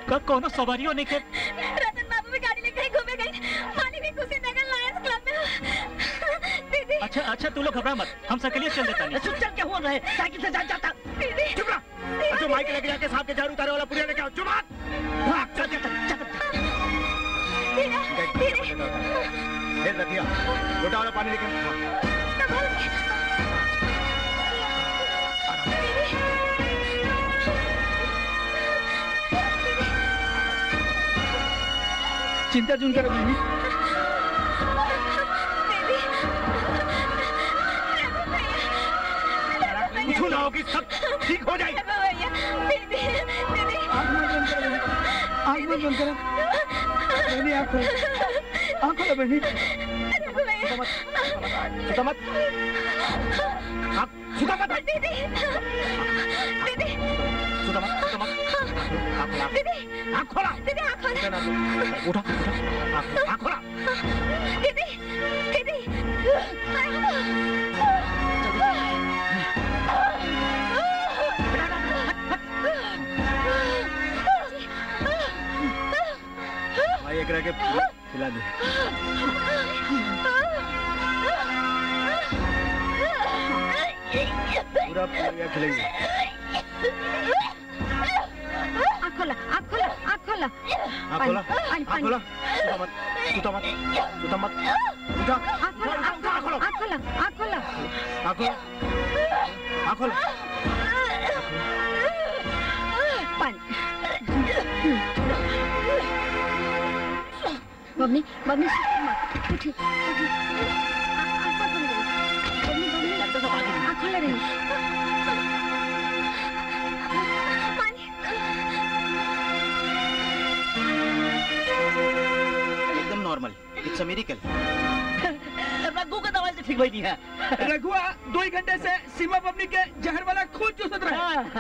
का कोनो सवारियों नहीं के रतन बाबू भी गाड़ी लेकर घूमे गए मालिक भी खुशी नगर लायंस क्लब में दीदी अच्छा अच्छा तू लोग घबरा मत हम सकलिए चल देता नहीं चुप चल क्या हो रहा है साइकिल से जा जाता दीदी चुप रहा जो माइक लेके जाके साहब के झाड़ू उतारे वाला पुड़िया लेके आओ चुप रहा भाग चल चल चल हे रतिया गोटा वाला पानी लेके हाँ। चिंता चुन कर बहनी कुछ ना होगी सब ठीक हो जाएगी आँख मत बंद करो बहनी आँख मत बंद करो बहनी आँख खोलो आँख खोलो बहनी सुता मत आप सुता मत दीदी दीदी सुता मत सुता मत दीदी आँख खोला दीदी आँख खोला उठा उठा आँख आँख खोला दीदी दीदी भाई एक रह के खिला दे पूरा पूरा खिलाइए आँख खोला आँख खोला आँख खोला आँख खोला पानी, आँख खोला सुता मत सुता मत सुता मत उठा आँख खोला उठा उठा आँख खोलो आँख खोला आँख खोला आँख खोला आँख खोला पानी बबनी बबनी मत उठी उठी आँख मत बंद करो। बबनी बबनी आँख खोला रही पानी एकदम normal it's a miracle Raghu का दवाई से ठीक भई है रघुआ दो ही घंटे से सीमा पबनी के जहर वाला खून चूसत रहे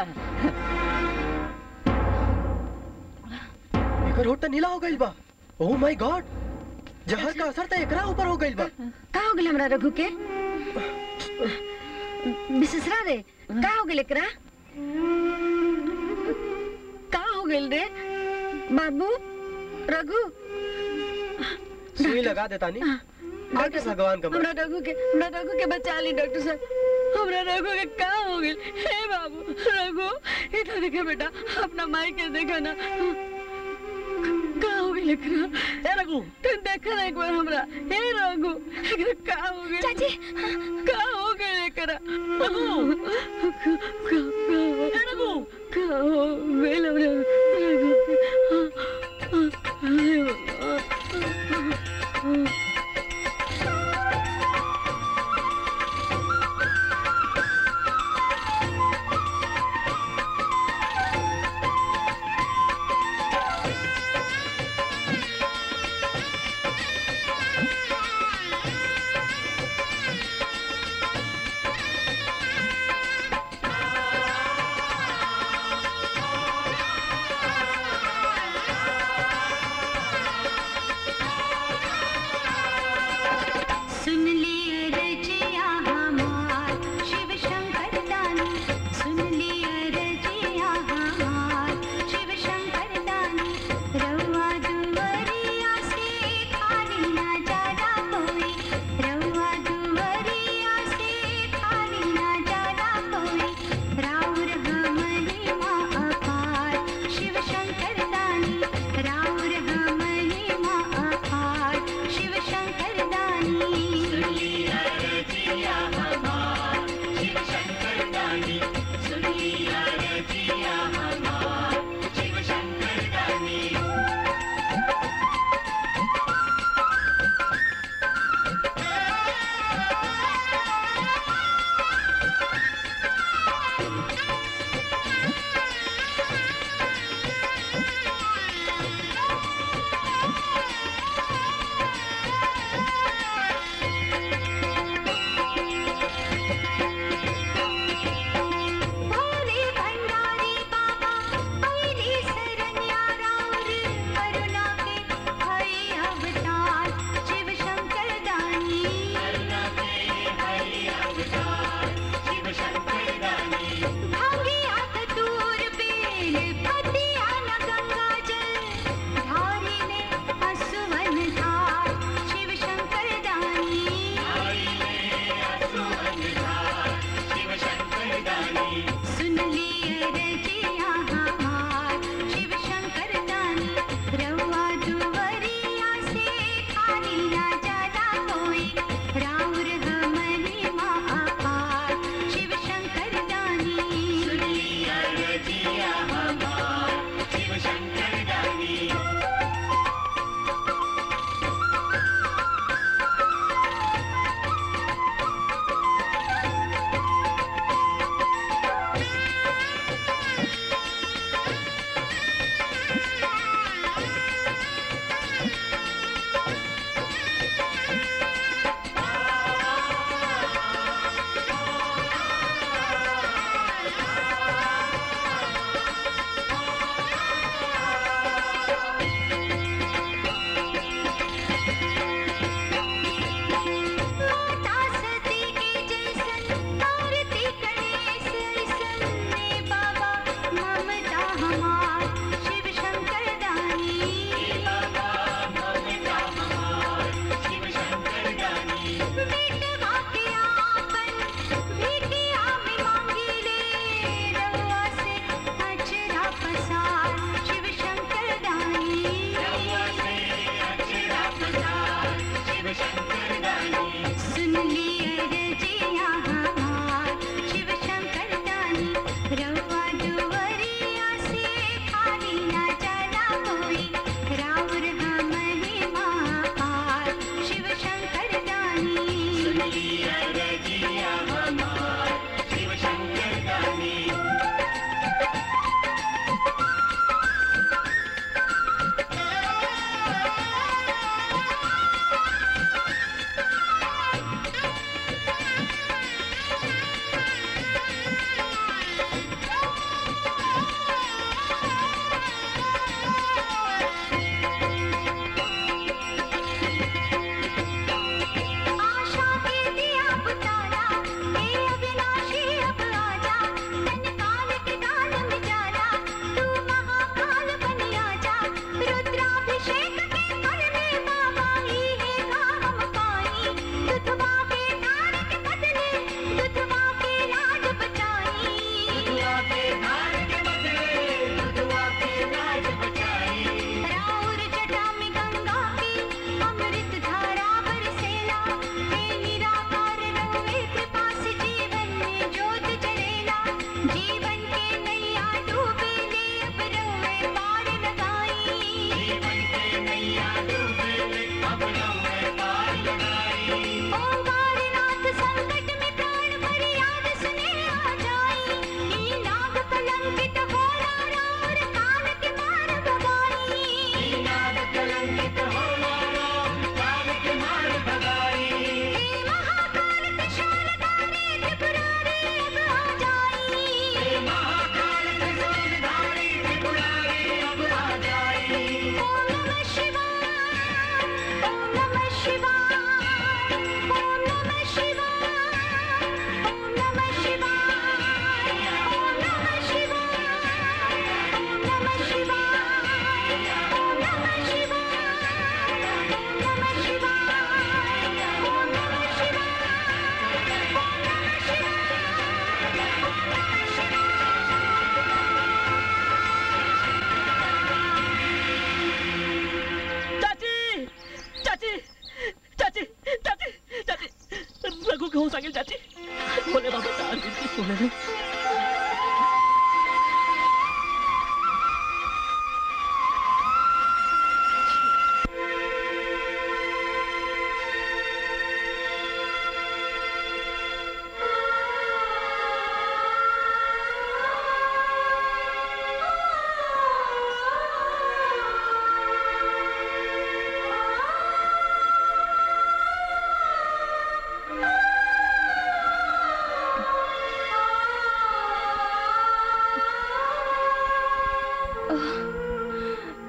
एकर होठ त नीला हो गइल बा ओह माय गॉड जहर का असर त एकरा ऊपर हो गइल बा का हो गेल हमरा रघु के विशेषरा रे का हो गेल एकरा का हो गेल रे बाबू रघु सुई लगा देता नी आगे भगवान का हमरा रघु के हमरा रघु के बचा ली डॉक्टर साहब हमरा रघु के का हो गेल हे बाबू रघु इधर देखे बेटा अपना माई के देखा ना का हो गेल एकरा ए रघु तुम देखा ना एक बार हमरा हे रघु एकरा का हो गेल चाची का हो गेल एकरा रघु का का रघु का हो गेल हमरा रघु हे बाबा Thank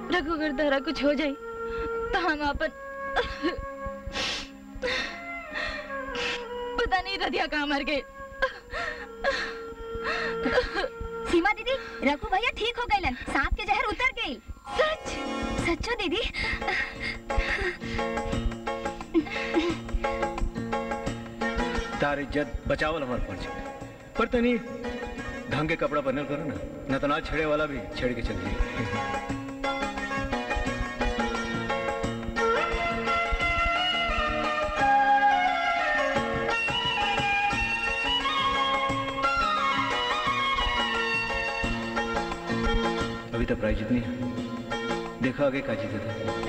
रघु अगर तारा कुछ हो जाए तो हम अपन पता नहीं रधिया कहाँ मर गए सीमा दीदी रघु भैया ठीक हो गए सांप के जहर उतर गई सच सच्चो दीदी तार इज्जत बचावल हमार फर्ज है पर तनी ढंग के कपड़ा पहनल करो ना न तो ना छेड़े वाला भी छेड़ के चल जाए अभी तक प्राइज जितनी है देखा आगे का जीते थे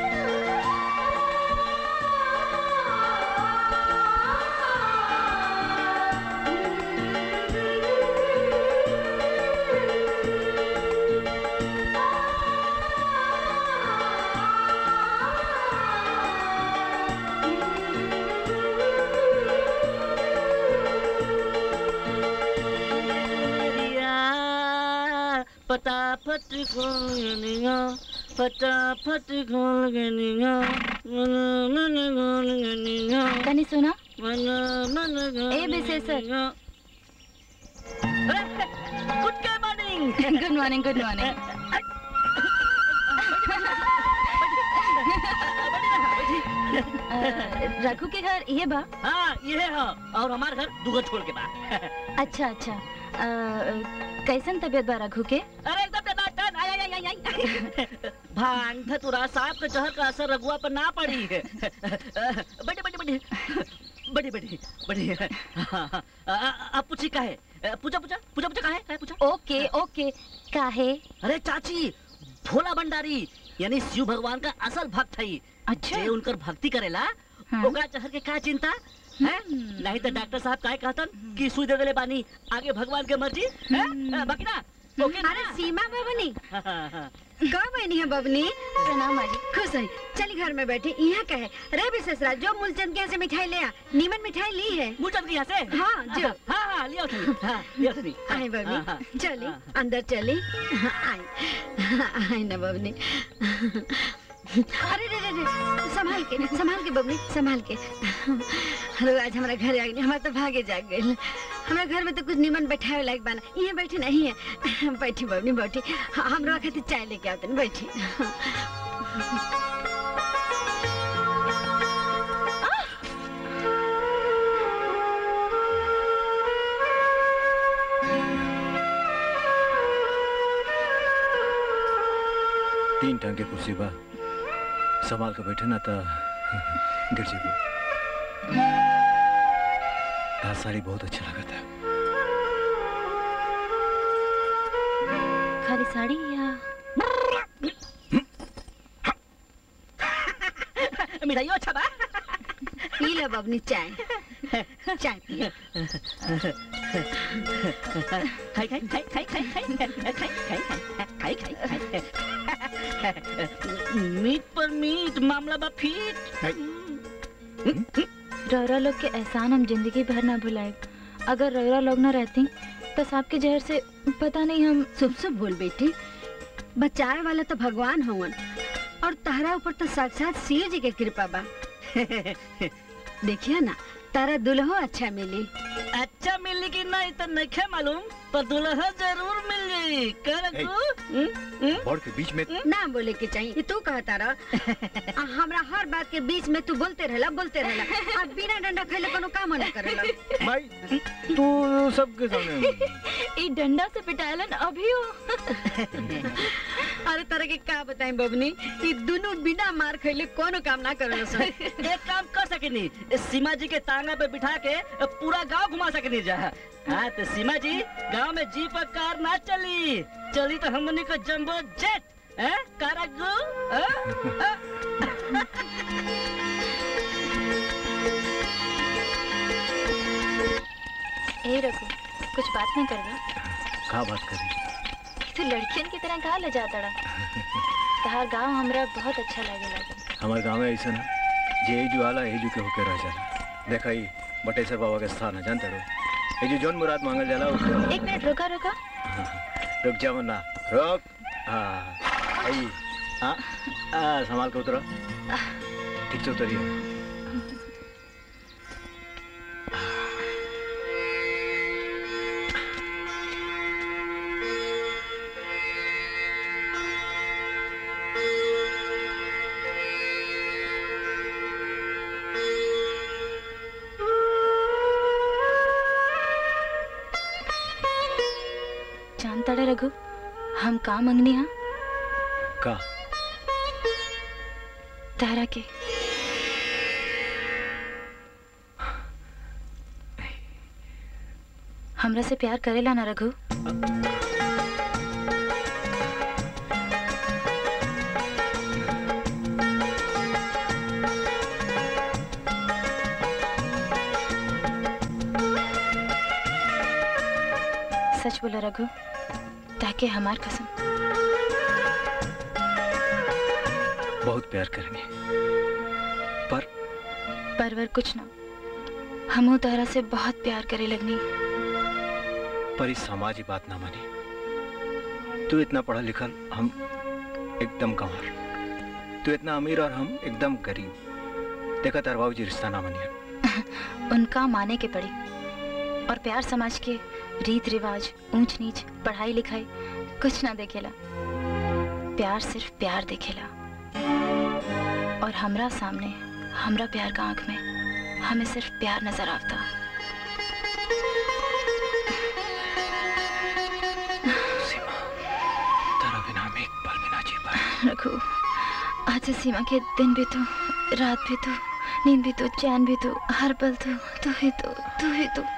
फटाफट खोल गनिया फटाफट खोल गनिया मन मन खोल गनिया तनी सुना मन मन खोल ए विशेषर। गनिया। Good morning good morning good morning Raghu के घर ये बा हाँ ये है और हमारे घर दुगो छोड़ के बा अच्छा अच्छा अ, कैसन तबीयत बा रघु के अरे एकदम टनाटन आई आई आई आई आई भांग धतुरा सांप के जहर का असर रघुआ पर ना पड़ी है बड़ी बड़ी बड़ी बड़ी बड़ी बड़ी अब पूछी का है पूछा पूछा पूछा पूछा का है का है पूछा ओके ओके काहे अरे चाची भोला भंडारी यानी शिव भगवान का असल भक्त है अच्छा जे उनकर भक्ति करेला हाँ। ओकरा जहर के का चिंता है नहीं तो डॉक्टर साहब काहे कहतन कि सुई दे देले बानी आगे भगवान के मर्जी है बाकी ना ओके ना अरे सीमा बबनी हाँ, हाँ, हाँ। कब बनी है बबनी प्रणाम माँ जी खुश रही चली घर में बैठी यहाँ कहे रे विशेषरा जो मूलचंद के यहाँ से मिठाई ले आ नीमन मिठाई ली है मुझे यहाँ से हाँ, जो। हाँ हाँ लिया थी हाँ लिया थी आए बबनी चली अंदर चली आई आई ना बबनी अरे रे रे रे संभाल के संभाल के बबनी संभाल के अरे आज हमारा घर आ गई हमारा तो भागे जाग गई हमारा घर में तो कुछ निमन बैठावे लायक बना यहाँ बैठी नहीं है बैठी बबनी बैठी हम लोग खातिर चाय लेके आते बैठी तीन टांग के कुर्सी बा संभाल के बैठे ना तो गिर जेबू तार साड़ी बहुत अच्छा लगा था खाली साड़ी या मिठाई अच्छा बा पी लो बबनी चाय चाय पी लो। खाई खाई खाई खाई खाई खाई खाई खाई खाई खाई खाई मीट पर मीट मामला बा फीट रौरा लोग के एहसान हम जिंदगी भर ना भुलाए अगर रौरा लोग ना रहती तो सांप के जहर से पता नहीं हम शुभ शुभ बोल बेटी बचाए वाला तो भगवान होवन और तारा ऊपर तो साक्षात शिव जी के कृपा बा देखिए ना तारा दुल्हो अच्छा मिली अच्छा मिली कि नहीं तो नहीं मालूम पर दुल्हा जरूर मिल जाई कर ए। तू बोर्ड के बीच में ना बोले के चाहिए ये तू कहता रह आ, हमरा हर बात के बीच में तू बोलते रहला बोलते रहला अब बिना डंडा खैले कोनो काम ना करेला भाई तू सबके सामने ई डंडा से पिटालन अभी हो अरे तरह के का बताएं बबनी ये दोनों बिना मार खैले कोनो काम ना करेला सन एक काम कर सकेनी सीमा जी के तांगा पे बिठा के पूरा गांव घुमा सकेनी जा हाँ तो सीमा जी गांव में जीप और कार ना चली चली तो हमनी को जंबो जेट हैं कारागू हैं? ए रघु कुछ बात नहीं कर रहा कहा बात करी तू लड़कियन की तरह कहा ले जाता रहा तहार गांव हमरा बहुत अच्छा लगे लगे हमारे गांव में ऐसा ना जे एजू आला एजू के होके रह जाला देखा ही बटेश्वर बाबा के स्थान है जानते रहो एजू जौन मुराद मांगल जाला उसके एक मिनट रुका रुका रुक जाओ ना रुक हाँ आई हाँ आ, संभाल के उतरो ठीक से उतरिए जानता रे रघु हम का मंगनी हा का तारा के हमरा से प्यार करेला ना रघु सच बोलो रघु ताकि हमार कसम बहुत प्यार करेंगे पर परवर कुछ ना हमू तारा से बहुत प्यार करे लगनी पर इस समाज ही बात ना मानी तू इतना पढ़ा लिखा हम एकदम कंवर तू इतना अमीर और हम एकदम गरीब देखा तार बाबू जी रिश्ता ना मानिए उनका माने के पड़ी और प्यार समाज के रीत रिवाज ऊंच नीच पढ़ाई लिखाई कुछ ना देखेला प्यार सिर्फ प्यार देखेला और हमरा सामने हमरा प्यार का आंख में हमें सिर्फ प्यार नजर आता तारा बिना हम एक पल भी ना जी पाए रघु आज से सीमा के दिन भी तो रात भी तो नींद भी तो चैन भी तो हर पल तो तू ही तो तू ही तो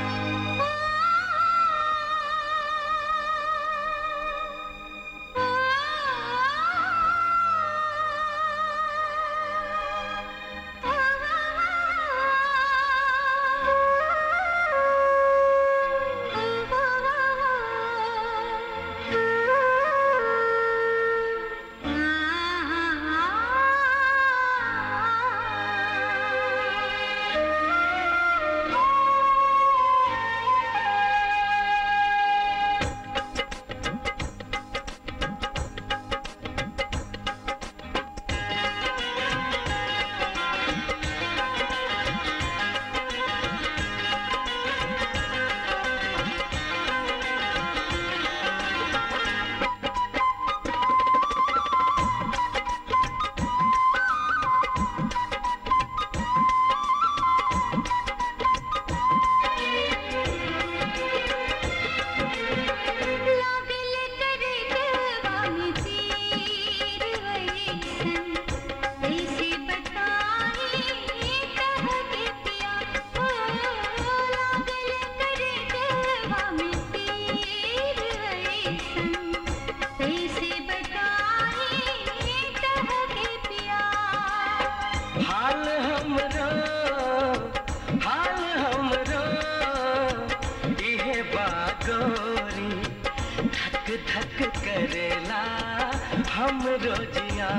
हाल हमरो हाल हमरो इहे बागोरी धक धक करेला हमरो जिया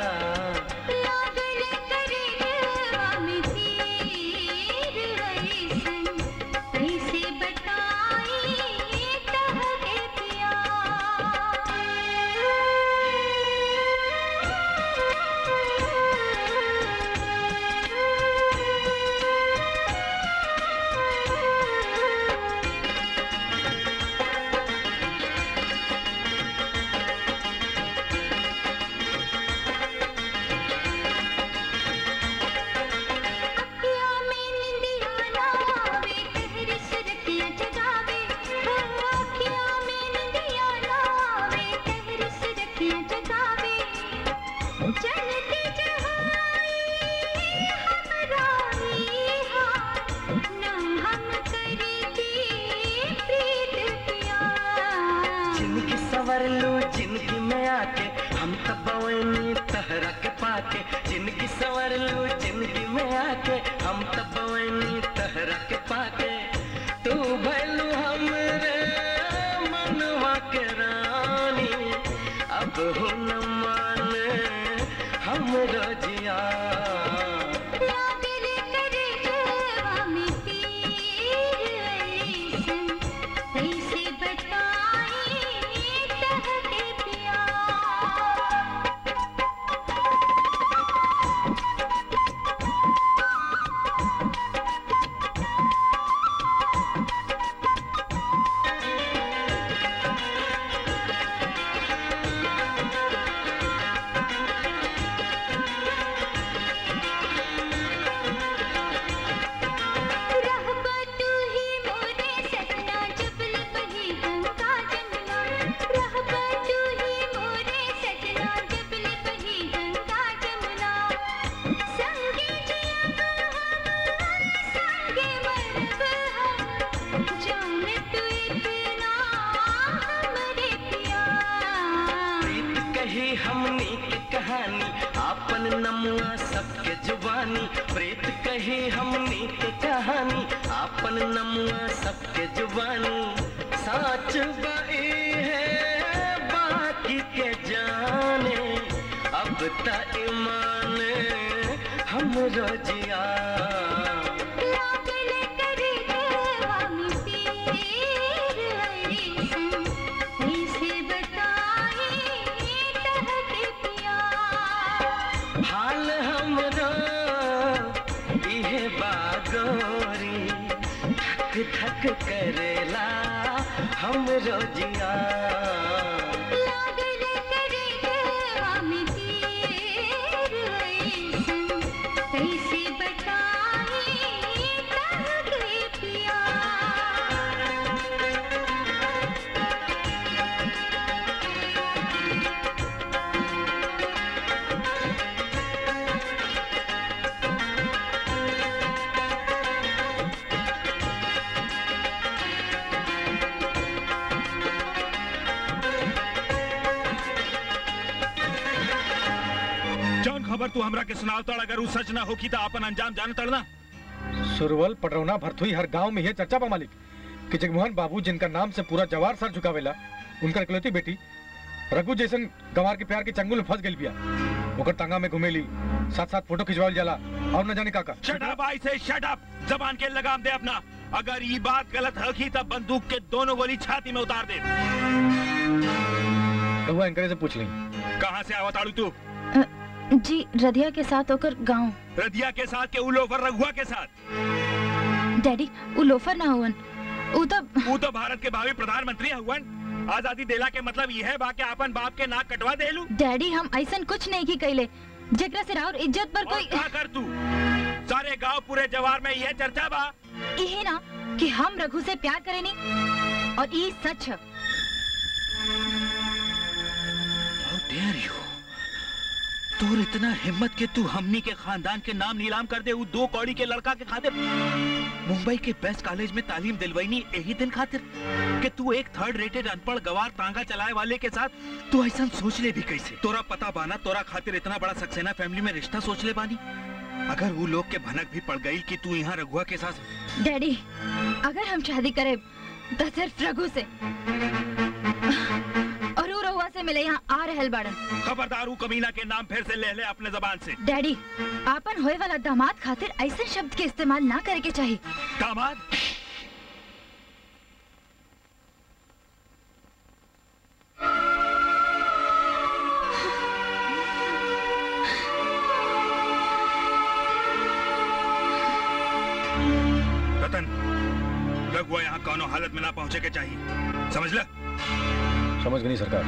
जिनकी सवर लू जिनकी में आके हम तब बवनी तहरा के पाके जिनकी सवर लू जिनकी में आके हम तब बवनी तहरा के पाके तू भैलू हमरे मनवा के रानी अब हो न मान हमरो जिया हमनी के कहानी आपन नमुआ सबके जुबानी प्रेत कही हमनी के कहानी आपन नमुआ सबके जुबानी साच बाई है बाकी के जाने अब त ईमान हम रोजिया हाल हमरो इहे बागोरी धक धक करेला हम रोजिया जौन खबर तू हमरा के सुनावतड़ अगर उ सच ना होखी त अपन अंजाम जान तड़ना सुरवल पटरौना भरथुई हर गांव में ये चर्चा बा मालिक कि जगमोहन बाबू जिनका नाम से पूरा जवार सर झुकावेला उनकर इकलौती बेटी रघु जैसन गंवार के प्यार के चंगुल में फंस गई बिया ओकर तांगा में घुमेली साथ साथ फोटो खिंचवाल जाला और न जाने का का शट अप आई से शट अप जबान के लगाम दे अपना अगर ये बात गलत होखी तब बंदूक के दोनों गोली छाती में उतार दे रघुआ इनकरे से पूछ ली कहाँ से आवत आड़ू तू जी रधिया के साथ होकर गांव रदिया के साथ के उलोफर रघुआ के साथ डैडी उ लोफर ना हुवन उ तो तू तो भारत के भावी प्रधानमंत्री हुवन आजादी देला के मतलब यह है बा के अपन बाप के नाक कटवा देलू डैडी हम ऐसन कुछ नहीं की कैले जेकरा से राउर इज्जत पर और कोई का कर तू सारे गांव पूरे जवार में यह चर्चा बा यही ना कि हम रघु से प्यार करेनी और ये सच है How dare you? तोर इतना हिम्मत के तू हमनी के खानदान के नाम नीलाम कर दे वो दो कौड़ी के लड़का के खातिर मुंबई के बेस्ट कॉलेज में तालीम दिलवाईनी यही दिन खातिर कि तू एक थर्ड रेटेड अनपढ़ गवार तांगा चलाए वाले के साथ तू ऐसा सोच ले भी कैसे तोरा पता बाना तोरा खातिर इतना बड़ा सक्सेना फैमिली में रिश्ता सोच ले बानी अगर वो लोग के भनक भी पड़ गई कि तू यहाँ रघुआ के साथ डैडी अगर हम शादी करें तो सिर्फ रघु से और उ रहुआ से मिले यहाँ आ रहल बाड़न खबरदार हूँ कमीना के नाम फिर से ले ले अपने जबान से डैडी आपन होए वाला दामाद खातिर ऐसे शब्द के इस्तेमाल ना करे के चाहिए दामाद रतन रघुआ यहाँ कौनो हालत में ना पहुँचे के चाहिए समझ ल समझ गई सरकार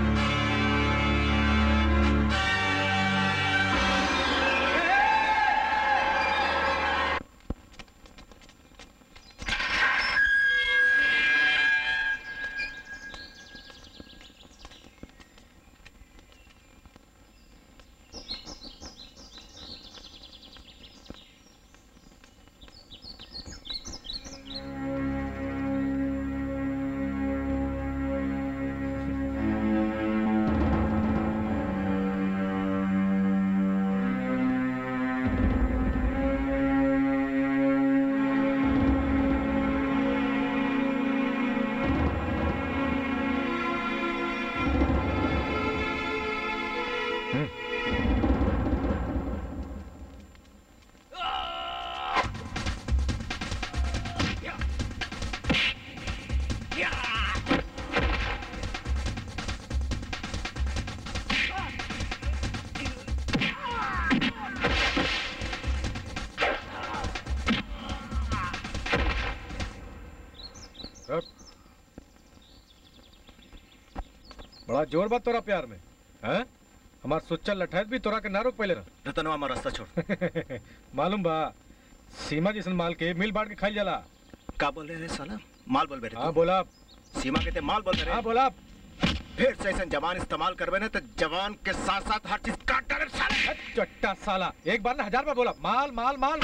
बड़ा जोर बात तोरा प्यार में हैं हमार सुच्चल लठैत भी तोरा के ना रोक पहले रहा रतनवा हमारा रास्ता छोड़ मालूम बा सीमा जैसन माल के मिल बांट के खाई जाला का बोल रहे रे साला माल बोल रहे हाँ बोला सीमा कहते माल बोल रहे हाँ बोला फिर से ऐसा जवान इस्तेमाल करबे ना तो जवान के साथ साथ हर चीज काट डाले साले चट्टा साला एक बार ना हजार बार बोला माल माल माल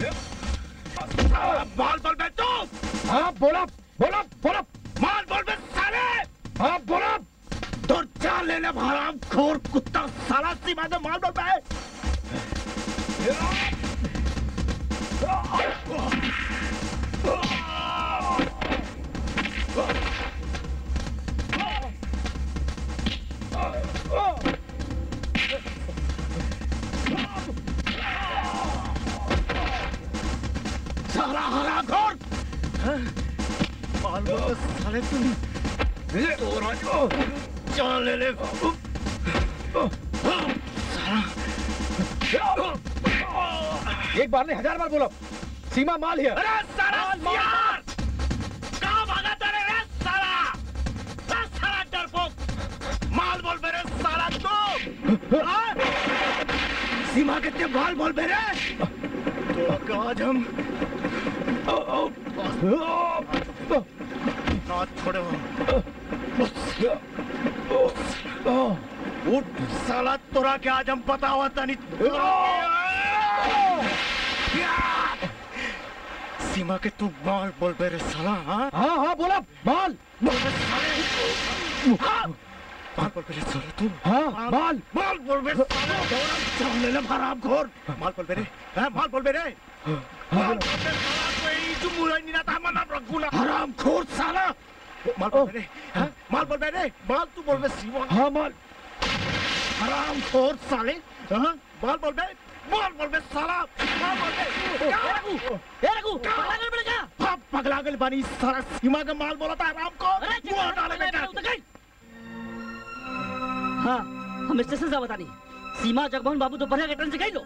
माल बोल बे तू हाँ बोला बोला बोला माल बोल बे साले हाँ बोला तो चाल ले ले हराम खोर कुत्ता साला सीमा से माल बोल बे साला हराम खोर माल बोल बे साले तुम तोरा चाल ले ले एक बार नहीं हजार बार बोला सीमा माल है अरे साला यार कहाँ भागा तेरे रे साला रे साला डरपोक माल बोल मेरे साला तू हाँ? सीमा कितने माल बोल मेरे तो आज हम ना छोड़ो उठ साला तोरा के आज हम पता हुआ था नहीं सीमा के तू माल बोल मेरे साला हाँ हाँ हाँ बोला माल बोल बे साले हाँ? माल बोल मेरे साला तू हाँ माल माल बोल मेरे साले चावले ले हराम खोर माल बोल मेरे हाँ माल बोल मेरे माल बोल मेरे साला कोई जो मुराई नहीं रहता मना रखूला हराम खोर साला माल बोल मेरे हाँ माल बोल मेरे माल तू बोल मेरे सीमा हाँ माल हराम खोर साले हाँ माल बोल मेरे माल बोल मेरे साला माल बोल मेरे क्या रखू ए रघु पगला कर बेटा हाँ पगला गल बानी साला सीमा का माल बोला था हराम को अरे मुंह डाले बेटा हाँ हम स्टेशन से बता नहीं सीमा जगमोहन बाबू दोपहर के ट्रेन से गई लो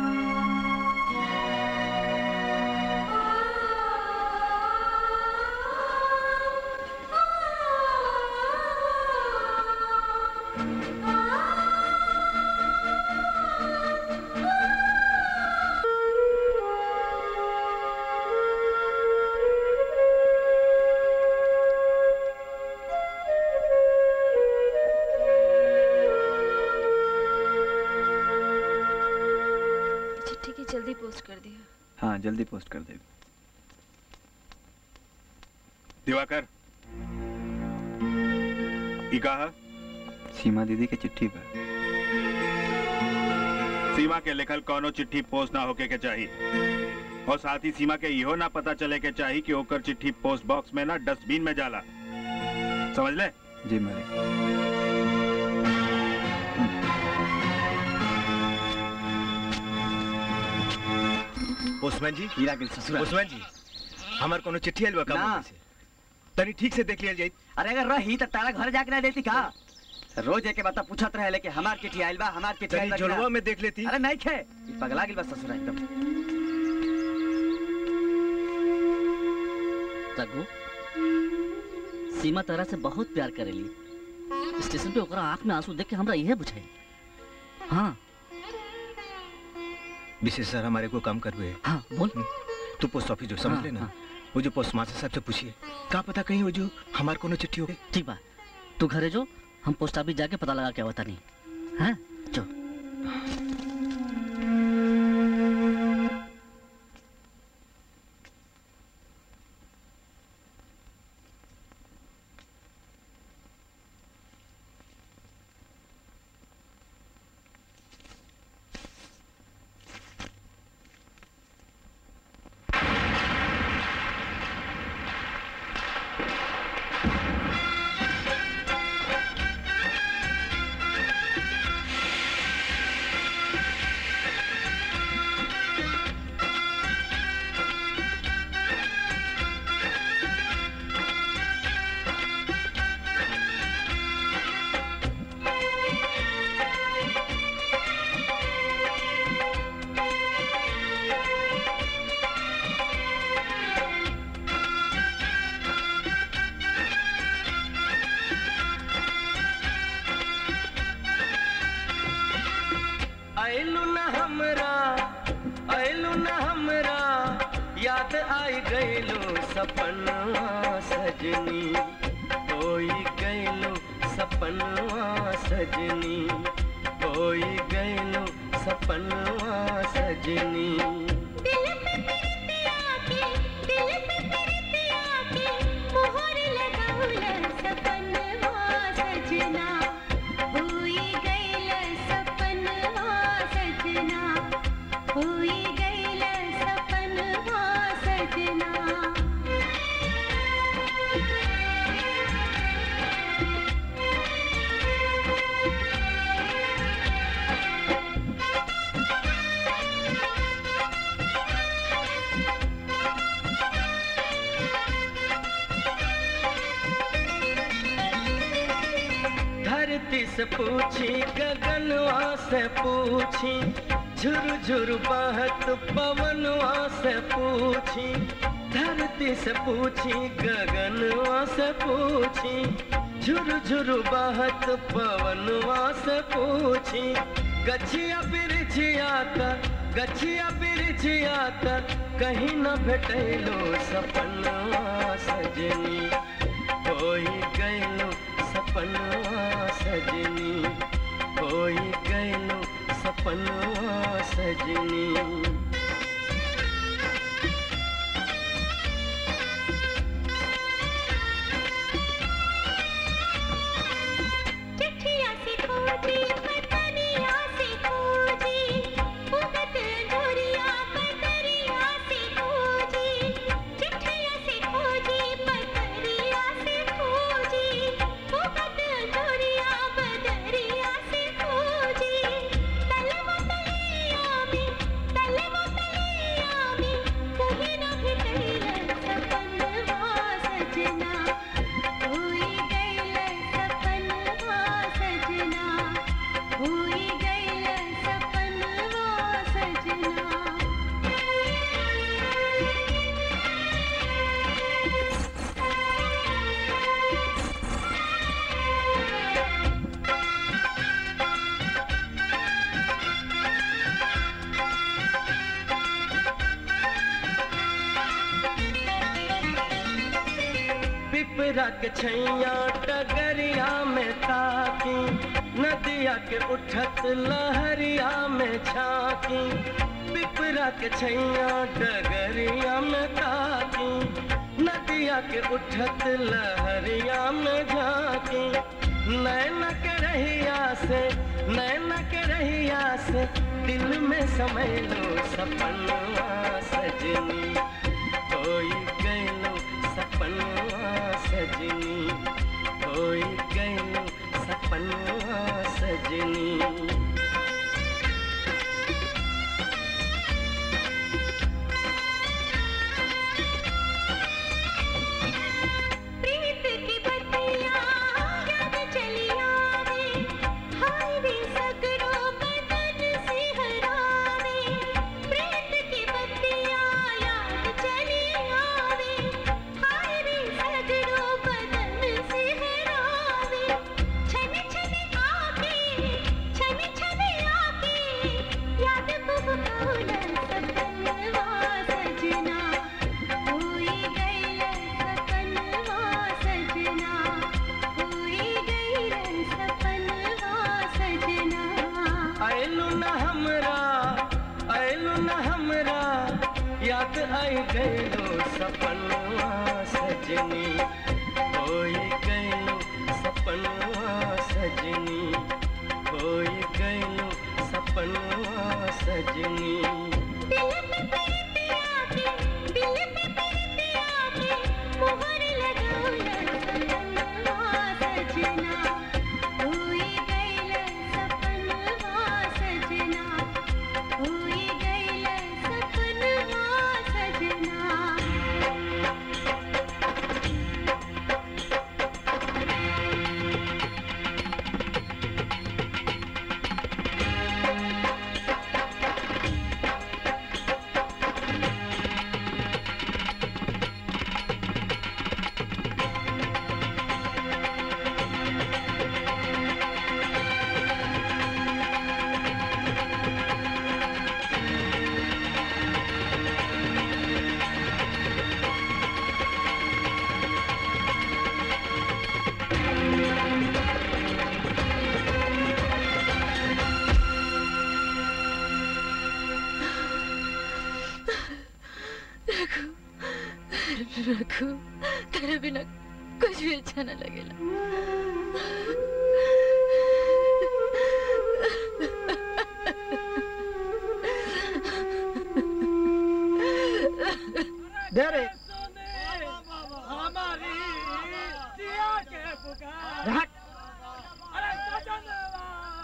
चिट्ठी की जल्दी पोस्ट कर दिया हाँ जल्दी पोस्ट कर दे दिवाकर ई कहा सीमा दीदी के चिट्ठी पर सीमा के लिखल कोनो चिट्ठी पोस्ट ना होके के चाहिए और साथ ही सीमा के इहो ना पता चले के चाहिए कि ओकर चिट्ठी पोस्ट बॉक्स में ना डस्टबिन में जाला समझ ले जी मालिक पोस्टमैन जी हीरा गिल ससुरा पोस्टमैन जी हमार कोनो चिट्ठी आइल बा का ना। मुंबई से तनी ठीक से देख लिया जाई अरे अगर रही तो तारा घर जाके ना देती का रोज एक बता पूछत रहे लेके हमार चिट्ठी आइल बा हमार चिट्ठी तनी आइल बा कि ना? जुड़वा में देख लेती अरे नहीं खे ई पगला गिल बा ससुरा एकदम रघु सीमा तरह से बहुत प्यार करेली स्टेशन पे ओकरा आंख में आंसू देख के हमरा इहे बुझाई हाँ विशेष सर हमारे को काम कर हुए हाँ बोल तू पोस्ट ऑफिस जो समझ हाँ, लेना हाँ। वो जो पोस्ट मास्टर साहब से पूछिए का पता कहीं वो जो हमार कोनो चिट्ठी हो गई ठीक बा तू घरे जो हम पोस्ट ऑफिस जाके पता लगा के बता नहीं हैं जो आइलू न हमरा आइलू न हमरा याद आई गइलो सपनवा सजनी होई गइलो सपनवा सजनी होई गइलो सपनवा सजनी दिल में से पूछी गगनवा से पूछी झुर झुर बहत पवनवा से पूछी धरती से पूछी गगनवा से पूछी झुर झुर बहत पवनवा से पूछी गछिया बिरछिया तक गछिया बिरछिया तक कहीं न भेटैलो सपनवा सजनी होई गैलो सपनवा सजनी होई गैलो सपनवा सजनी चिट्ठिया से खोजी पतरिया से खोजी उगत धुरिया पतरिया से खोजी चिट्ठिया से खोजी पतरिया से खोजी उगत धुरिया पतरिया से खोजी तलवा तलिया में तलवा तलिया में कहीं न भेटैल सपनवा सजना होई गैल सपनवा सजना होई गैल सपनवा सजना पिपरा के छैया डगरिया में ताकी नदिया के उठत लहरिया में झांकी पिपरा के छैया डगरिया में ताकी नदिया के उठत लहरिया में झांकी नैन के रहिया से नैन के रहिया से दिल में समय लो सपनवा सजनी होई गैलो सपनवा सजनी होई गैलो सपनवा सजनी प्रीत की बत्तियां याद चली आवे हाय रे सगरो बदन से हरावे प्रीत की बत्तियां याद चली आवे हाय रे सगरो बदन से हरावे छन छन आके छन छन आके याद बुबकाउल सपनवा सजना होई गैल सपनवा सजना होई गैल सपनवा सजना आयलू न हमरा आयलू न हमरा याद आई गैलो सपनवा सजनी होई गैलो सपनवा सजनी होई गैलो सपनवा सजनी दिल पे प्रीतिया के दिल पे प्रीतिया के मोहर लगाउल सपनवा सजना होई गैल सपनवा सजना होई गैल सपनवा सजना रखू तेरे बिना कुछ भी अच्छा न लगेला दे रे हमारी जिया के पुकार रहा अरे सजनवा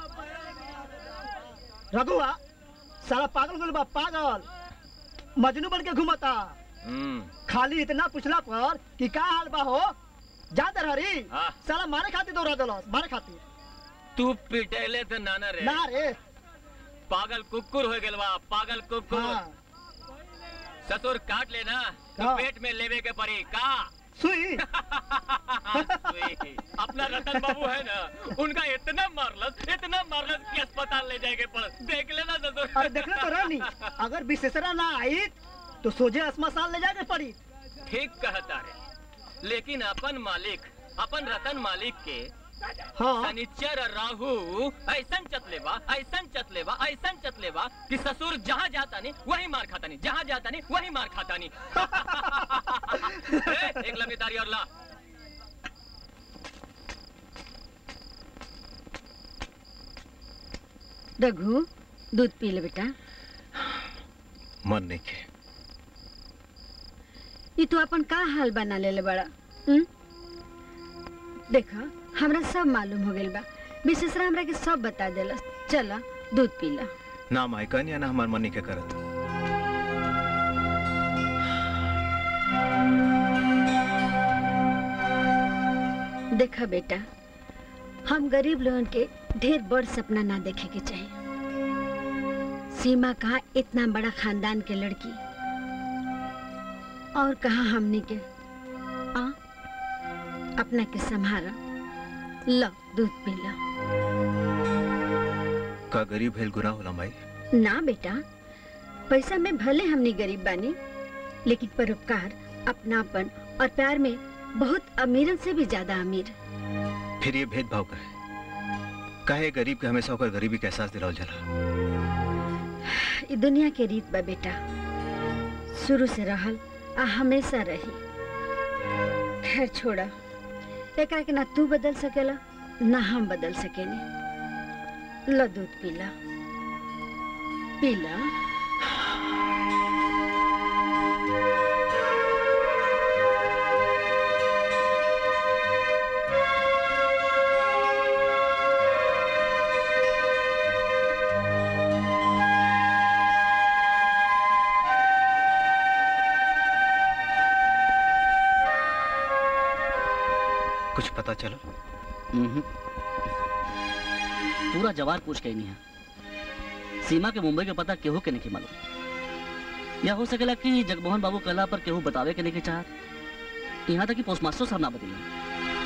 रघुआ साला पागल गल बा पागल मजनू बन के घूमता खाली इतना पूछला पर कि का हाल बा हो जा दे हरी हाँ। साला मारे खातिर दौड़ा देलस मारे खातिर तू पिटेले तो नाना रे ना रे पागल कुकुर हो गेल बा पागल कुकुर हाँ। ससुर काट लेना तो हाँ। पेट में लेवे के पड़ी का सुई सुई। अपना रतन बाबू है ना उनका इतना मारलस इतना मारलस कि अस्पताल ले जाएंगे पड़ देख लेना ससुर अरे देखले तो रानी अगर विशेषरा ना आई तो सोझे अस्मशान ले जाके पड़ी ठीक कहता है लेकिन अपन मालिक अपन रतन मालिक के हाँ। शनिचर राहु ऐसन चतलेबा ऐसन चतलेबा ऐसन चतलेबा कि ससुर जहाँ जाता नहीं वही मार खाता नहीं जहाँ जाता नहीं वही मार खाता नहीं ए, एक लंबी तारी और ला रघु दूध पी ले बेटा मन नहीं के ये तू अपन का हाल बना ले बड़ा हुँ? देखा हमरा सब मालूम हो गइल बा विशेषरा हमरा के सब बता देला चला दूध पी ला ना माइकन या ना हमार मन नहीं के करत देखा बेटा हम गरीब लोगन के ढेर बड़ सपना ना देखे के चाहिए सीमा कहा इतना बड़ा खानदान के लड़की और कहा हमने के आ अपना के संभारा लो दूध पी ला का गरीब भेल गुना होला माई ना बेटा पैसा में भले हमने गरीब बानी लेकिन परोपकार अपनापन और प्यार में बहुत अमीरन से भी ज्यादा अमीर फिर ये भेदभाव का है काहे गरीब के हमेशा होकर गरीबी का एहसास दिलावल जाला ई दुनिया के रीत बा बेटा शुरू से रहल आ हमेशा रही खैर छोड़ा एकरा के ना तू बदल सकेला ना हम बदल सकेनी लो दूध पीला पीला कुछ पता चला हम्म। पूरा जवाब पूछ के ही नहीं है सीमा के मुंबई के पता केहू के नहीं मालूम या हो सकेला कि जगमोहन बाबू कहला पर केहू बतावे के नहीं चाहत यहाँ तक कि पोस्टमास्टर साहब ना बतिला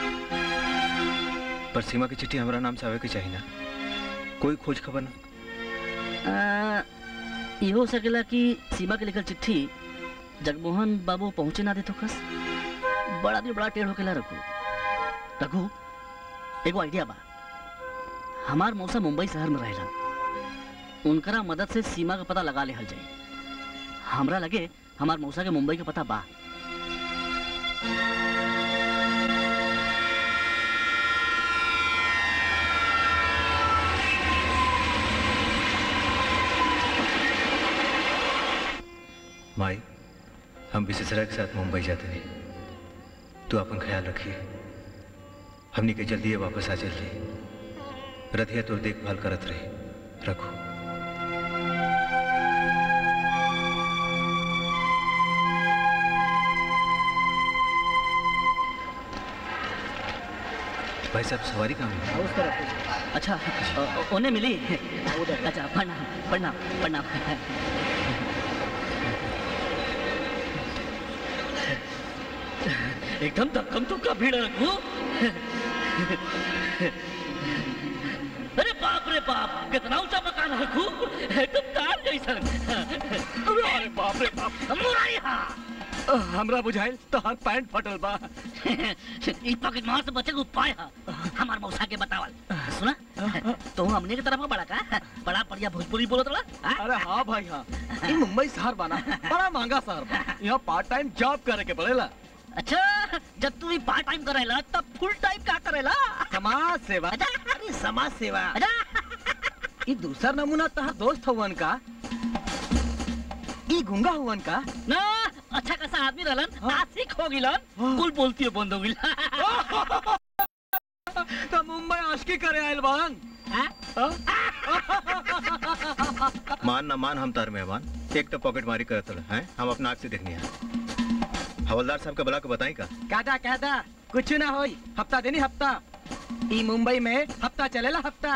पर सीमा की चिट्ठी हमारा नाम से आवे के चाहिए ना कोई खोज खबर ना आ, ये हो सकेला कि सीमा के लिखल चिट्ठी जगमोहन बाबू पहुंचे ना दे तो कस बड़ा आदमी बड़ा टेढ़ होकेला रघु रघु एगो आइडिया बा हमार मौसा मुंबई शहर में रहेला उनकरा मदद से सीमा का पता लगा लेहल जाए हमरा लगे हमार मौसा के मुंबई का पता बा माई हम विशेषरा के साथ मुंबई जाते हैं तू अपन ख्याल रखिए हमनी के जल्दी वापस आ जल्दी रथिया तोर देखभाल करत रही रखो भाई साहब सवारी कहाँ है उस तरफ अच्छा अ, अ, उन्हें मिली अच्छा प्रणाम प्रणाम प्रणाम एकदम धक्कम धुक्का भीड़ रखू अरे बाप रे बाप कितना ऊंचा मकान रखू एकदम कार जैसन अरे बाप रे बाप मुरारी हाँ हमरा बुझाइल तोहर पैंट फटल बा ई पॉकेट मार से बचे के उपाय है हमार मौसा के बतावल सुना तो हमने के तरफ का बड़ा का बड़ा बढ़िया भोजपुरी बोलत रहा अरे हाँ भाई हाँ ये मुंबई शहर बना बड़ा महंगा शहर बा यहाँ पार्ट टाइम जॉब करे के पड़ेला अच्छा जब तू पार्ट टाइम करेला तब फुल टाइम का करेला समाज सेवा अरे समाज सेवा ये दूसरा नमूना तहार दोस्त हुवन का ई गुंगा हुवन का ना अच्छा खासा आदमी रहलन आशिक हो गिलन कुल बोलती है बंद हो गिल तो मुंबई आशिकी करे आयल बान मान ना मान हम तार मेहमान एक तो पॉकेट मारी करत रहे हैं हम अपना आँख से देखनी है हवलदार साहब के बुला के बताई का कहता कहता कुछ ना होई हफ्ता देनी हफ्ता ई मुंबई में हफ्ता चलेला हफ्ता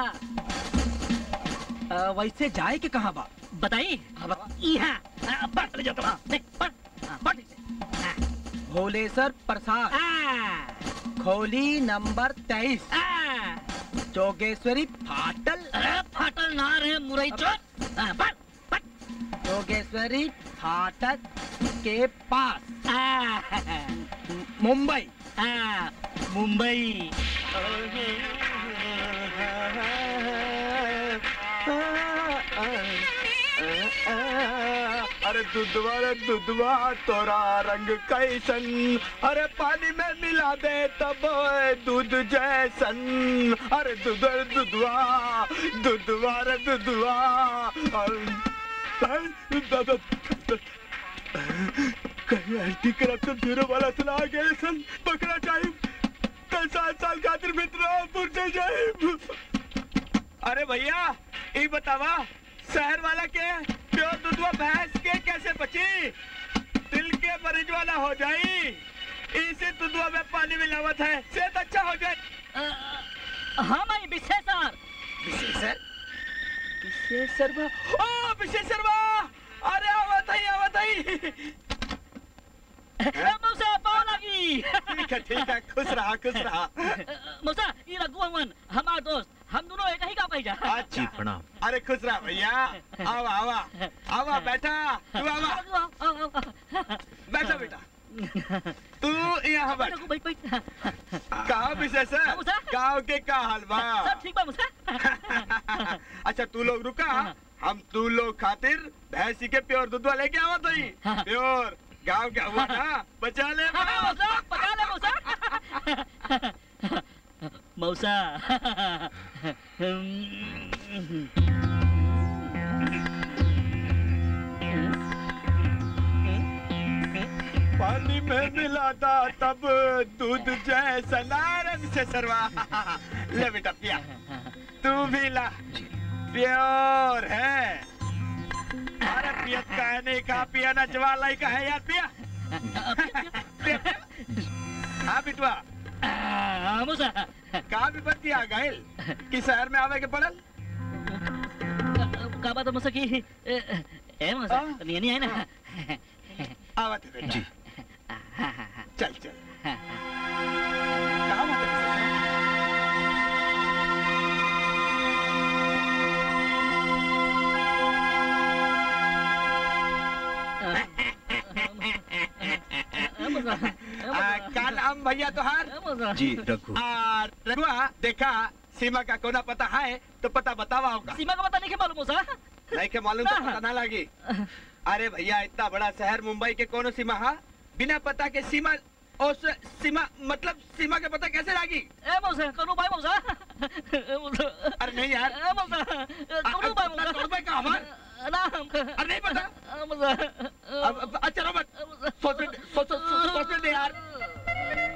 अ, वैसे जाए के कहाँ बा बताई यहाँ आ, बढ़ ले जाता हूँ देख बढ़ हाँ, बढ़ नीचे। भोलेसर प्रसाद खोली नंबर तेईस जोगेश्वरी फाटल अरे फाटल ना रे मुरई चोट हाँ, बढ़ जोगेश्वरी फाटक के पास मुंबई हाँ, मुंबई अरे दुधवा रे दुधवा तोरा रंग कैसन अरे पानी में मिला दे तब ओए दूध जैसन अरे दूध रे दुधवा दुधवा रे दुधवा कहीं एंटी करप्शन ब्यूरो वाला सुना गए सन पकड़ा चाहिए कल सात साल खातिर मित्र से जाए अरे भैया ये बतावा शहर वाला के प्योर दूधवा भैंस के कैसे बची दिल के मरीज वाला हो जाई इसी दूधवा में पानी मिलावत है सेहत अच्छा हो जाए हाँ भाई विशेषर विशेषर विशेषर ओ विशेषर अरे आवत है आवत है मौसा पाव लगी ठीक है ठीक है खुश रहा खुश रहा मौसा ये रघु हवन हमार दोस्त हम दोनों एक ही का पैजा अच्छा प्रणाम अरे खुश रहा भैया आवा आवा आवा बैठा तू आवा बैठा बेटा तू यहाँ बैठ कहा विशेष है गाँव के का हाल बा सब ठीक बा मौसा अच्छा तू लोग रुका हम तू लोग खातिर भैंसी के प्योर दूध लेके आवा तो प्योर गाँव क्या हुआ ना बचा ले मौसा पका ले मौसा मौसा पानी में मिला था तब दूध जैसा नारंग से सरवा ले बेटा पिया तू भी ला प्योर है अरे पियत का है नहीं कहा पिया ना जवाला ही का है यार पिया पिया। हाँ बिटवा मौसा कहा भी बत्ती आ गए कि शहर में आवे के पड़ल का बात है मौसा की ए, ए मौसा नहीं नहीं है ना आवत है बेटा चल चल कहाँ बात है आ, का नाम भैया तुहार जी रघु आ, रघुआ देखा सीमा का कोना पता है तो पता बतावा होगा सीमा का पता नहीं के मालूम मौसा नहीं के मालूम तो पता ना लगी अरे भैया इतना बड़ा शहर मुंबई के कोनो सीमा है बिना पता के सीमा उस सीमा मतलब सीमा के पता कैसे लागी ए मौसा करू भाई मौसा ए मौसा अरे नहीं यार ए मौसा करू भाई मौसा करू भाई का हमार ना हम अरे नहीं पता मौसा अब अब- अच्छा रो मत सोचने दे- सोच सोच सोच- सोचने दे यार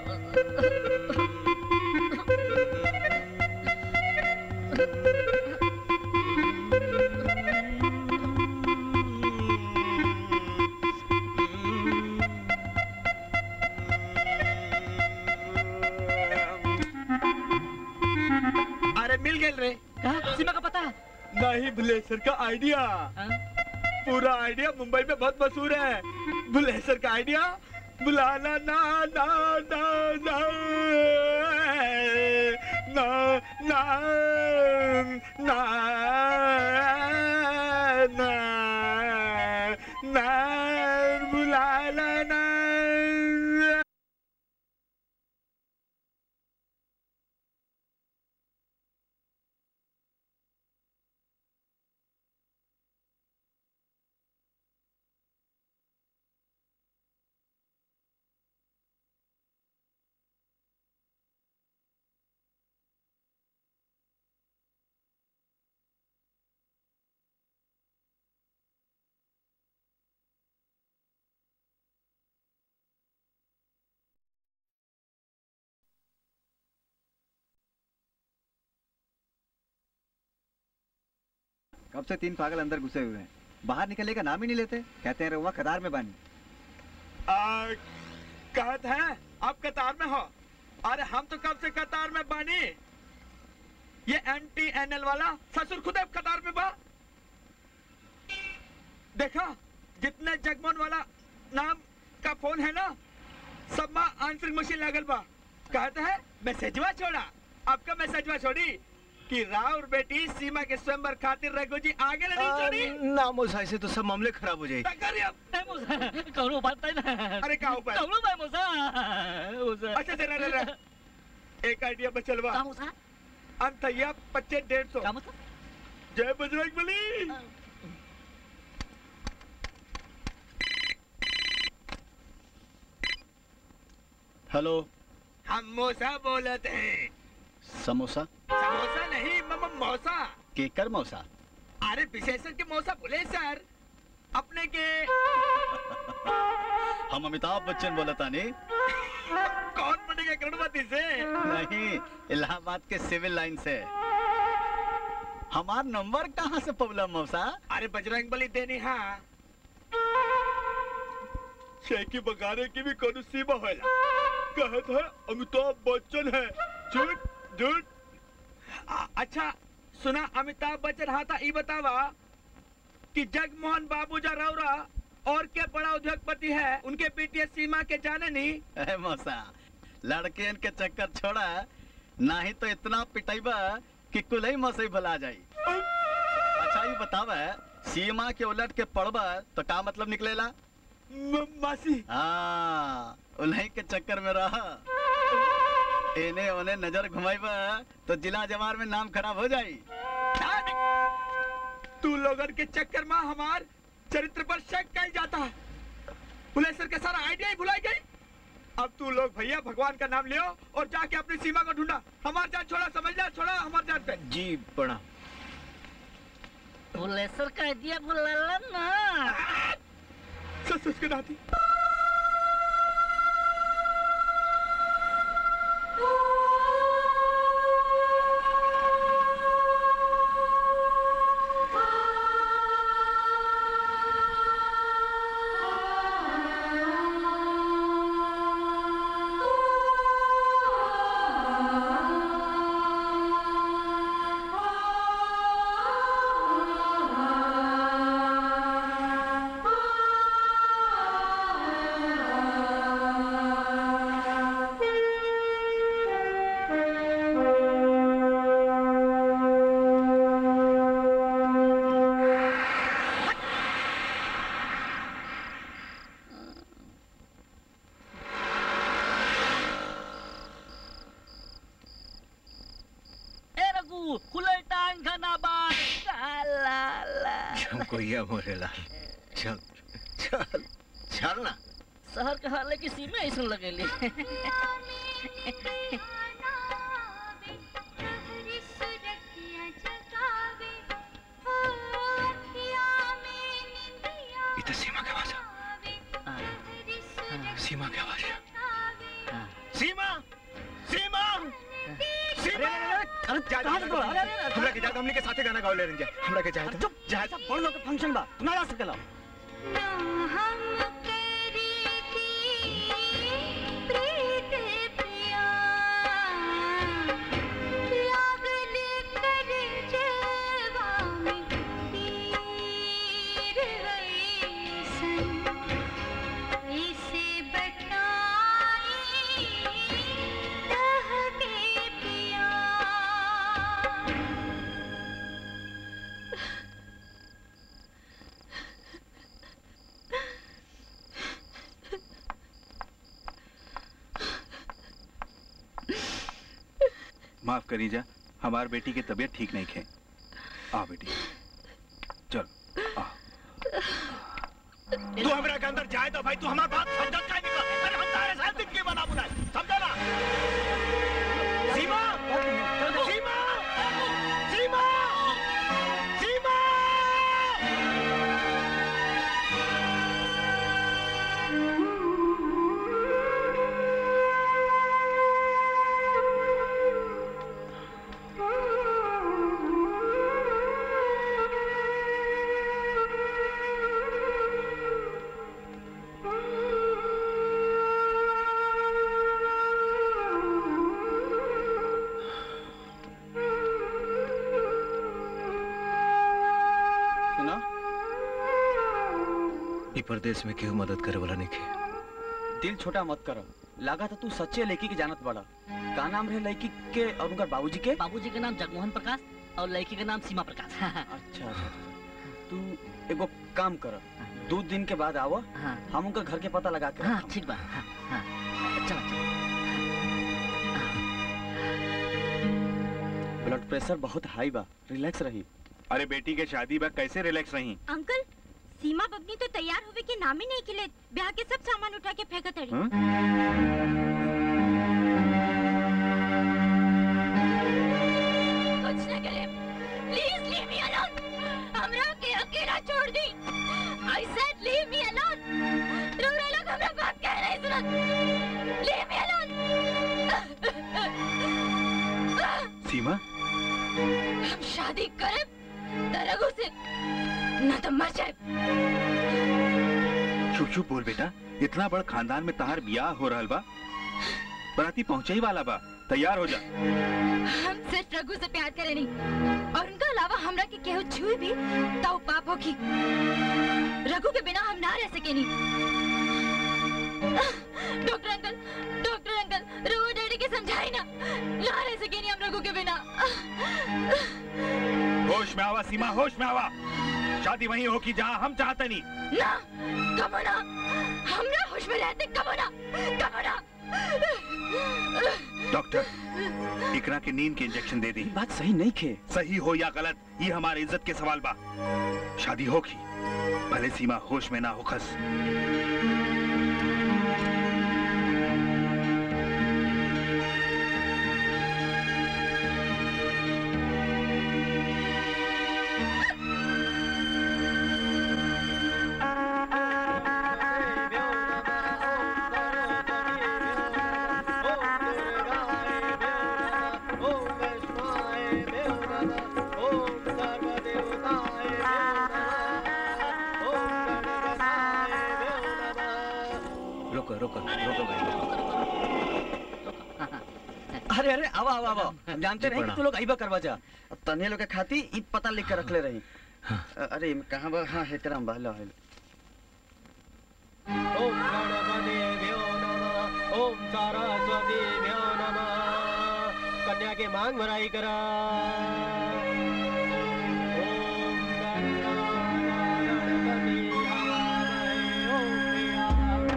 अरे मिल गए रे कहा सीमा का पता नहीं बुलेसर का आइडिया पूरा आइडिया मुंबई में बहुत मशहूर है बुलेसर का आइडिया बुलाना ना ना ना ना ना ना ना ना ना बुलाना ना कब से तीन पागल अंदर घुसे हुए हैं बाहर निकलने का नाम ही नहीं लेते कहते हैं रहुआ कतार में बानी आ, कहत है आप कतार में हो अरे हम तो कब से कतार में बानी ये एंटी एनएल वाला ससुर खुद अब कतार पे बा देखा जितने जगमोहन वाला नाम का फोन है ना सब माँ आंसरिंग मशीन लागल बा कहते हैं मैसेजवा छोड़ा आपका मैसेजवा छोड़ी कि राव और बेटी सीमा के स्वयंवर खातिर रघु जी आगे नहीं छोड़ी ना मोसा ऐसे तो सब मामले खराब हो जाए करिए अब। कौनो बात नहीं ना अरे का उपाय कौनो बात मोसा मोसा अच्छा जरा जरा एक आइडिया बचल बा का मोसा अंतैया पच्चीस डेढ़ सौ का मोसा जय बजरंग बली हेलो हम मौसा बोलते हैं समोसा समोसा नहीं मम मौसा केकर मौसा अरे विशेषण के मौसा बोले सर अपने के हम अमिताभ बच्चन बोलता नहीं कौन बनेगा करोड़पति से नहीं इलाहाबाद के सिविल लाइन से हमार नंबर कहाँ से पबला मौसा अरे बजरंग बली देनी हाँ शेखी बगाने की भी कोनो सीमा होला कहत है अमिताभ बच्चन है झूठ झूठ आ- अच्छा सुना अमिताभ बच्चन हाँ था ई बतावा कि जगमोहन बाबूजा रौरा और क्या बड़ा उद्योगपति है उनके बेटिया सीमा के जाने नहीं ए मौसा लड़के के चक्कर छोड़ा नहीं तो इतना पिटाइबा कि कुल ही मौसई भला जाई अच्छा ये बतावा सीमा के उलट के पड़बा तो का मतलब निकलेला मासी हाँ उन्हीं के चक्कर में रहा एने ओने नजर घुमाइबा तो जिला जवार में नाम खराब हो जाई तू लोगन के चक्कर में हमार चरित्र पर शक कही जाता है पुलेसर के सारा आइडिया ही भुलाई गई अब तू लोग भैया भगवान का नाम लियो और जाके अपनी सीमा को ढूंढा हमार जान छोड़ा समझ जा छोड़ा हमार जान पे जी प्रणाम पुलेसर का दिया बुलाला ना सस सस के नाती ए रघु खुले टांग खाना बार ला ला हमको यह मोरेला चल चल चल ना शहर के हाले की सीमा ऐसा लगेली ये तो सीमा की आवाज है सीमा की आवाज है सीमा सीमा सीमा कहाँ से बोला? अरे, अरे, अरे, हमरा के जात हमनी के साथे गाना गावे ले रही हमरा के जात चुप जाए सब बड़ लोग के फंक्शन बा तू ना जा सकेला माफ करी जा हमार बेटी की तबीयत ठीक नहीं है आ बेटी चल आ तू हमरा के अंदर जाए तो भाई तू हमार बात समझ का निकल अरे हम तारे साथ जिंदगी बना बुलाए समझा ना सीमा सीमा सीमा सीमा Oh प्रदेश में केहू मदद करे वाला नहीं खे दिल छोटा मत करो लगा था तू सच्चे लड़की के जानत बड़ा का नाम रहे लड़की के और उनका बाबूजी के बाबूजी के नाम जगमोहन प्रकाश और लड़की का नाम सीमा प्रकाश अच्छा अच्छा तू एगो काम कर दो दिन के बाद आवो हम उनका घर के पता लगा के हाँ ठीक बा हाँ, हाँ। चलो चलो ब्लड प्रेशर बहुत हाई बा रिलैक्स रही अरे बेटी के शादी बा कैसे रिलैक्स रही अंकल सीमा बबनी तो तैयार होवे के नाम ही नहीं खिले ब्याह के सब सामान उठा के फेंकत हड़ी हाँ? कुछ न करे प्लीज लीव मी अलोन हमरा के अकेला छोड़ दी I said leave me alone रोरा लोग हमरा बात कह रहे सुनत लीव मी अलोन सीमा हम शादी करे तरगु से न तो मर जाए चुप चुप बोल बेटा इतना बड़ खानदान में तहार बियाह हो रहल बा बराती पहुंचे ही वाला बा तैयार हो जा हम सिर्फ रघु से प्यार करे नहीं और उनका अलावा हमरा के केहू छुई भी तो ऊ पाप होगी रघु के बिना हम ना रह सके नहीं doctor uncle doctor uncle Raghu daddy के समझाई ना ना रह सके नहीं हम रघु के बिना होश में आवा सीमा होश में आवा शादी वहीं हो की जहाँ हम चाहते नहीं ना कमो ना हमरा होश में रहते कमो ना कमो ना डॉक्टर इकरा के नींद के इंजेक्शन दे दी बात सही नहीं खे सही हो या गलत ये हमारी इज्जत के सवाल बा शादी होगी भले सीमा होश में ना हो खस रुको रुको रुको भाई अरे अरे आवा आवा आवा हम जानते जी, रहे कि प्रणाम। तू लोग आइबा करवा जा अब तन्हे लोग के खाती ई पता लिख के रखले रही अ- अरे इमे कहाँ बा हाँ हेकराम बा लो हेलो ओम गणपतिभ्यो नमः ओम सरस्वतीभ्यो नमः कन्या के मांग भराई करा ओम गणपति हवामहे ओम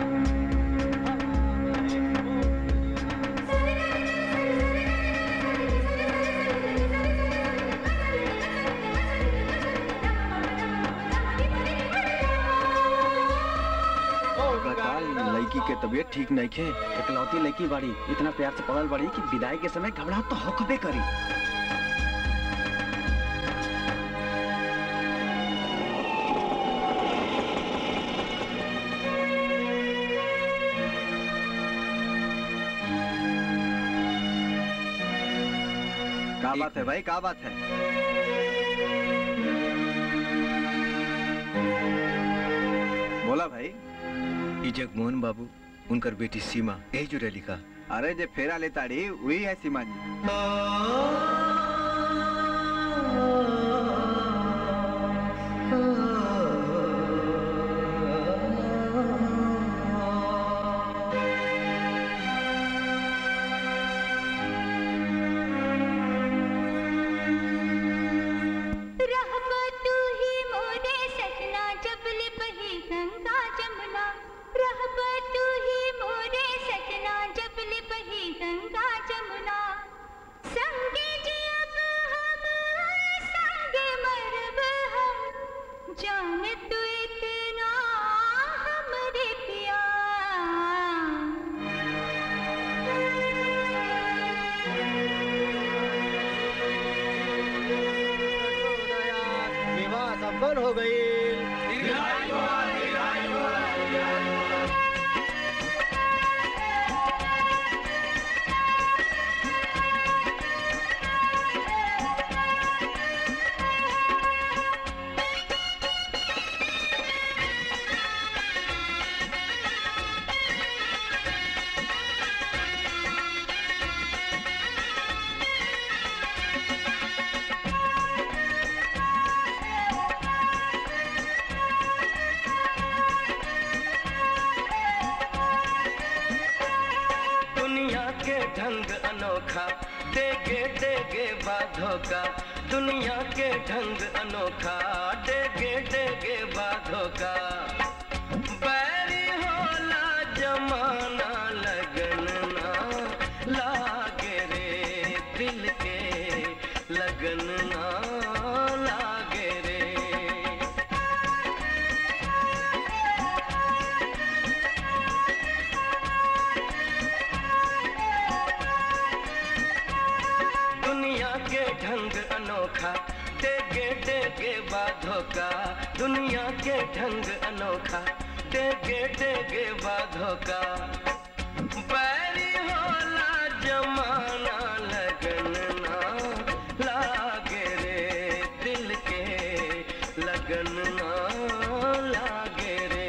लड़की के तबीयत ठीक नहीं खे इकलौती लड़की बाड़ी इतना प्यार से पड़ल बाड़ी कि विदाई के समय घबराहट तो होकबे करी का बात है भाई का बात है बोला भाई ई जगमोहन बाबू उनकर बेटी सीमा यही जुड़े लिखा अरे जे फेरा लेताड़ी वही है सीमा जी रहबा तू ही मोरे सजना जबल बही गंगा जमुना रहबा तू ही मोरे सजना जबल बही गंगा जमुना संगे जियब हम संगे मरब हम जान तू इतना हमरे पिया विवाह संपन्न हो गई ढंग अनोखा देगे देगे बाधों का दुनिया के ढंग अनोखा देगे देगे बाधों का बैरी होला जमाना लगन ना लागे रे दिल के लगन ना लागे रे दुनिया के ढंग अनोखा देगे देगे बाधों का दुनिया के ढंग अनोखा देगे देगे बाधों का बैरी होला जमाना लगन ना लागे रे दिल के लगन ना लागे रे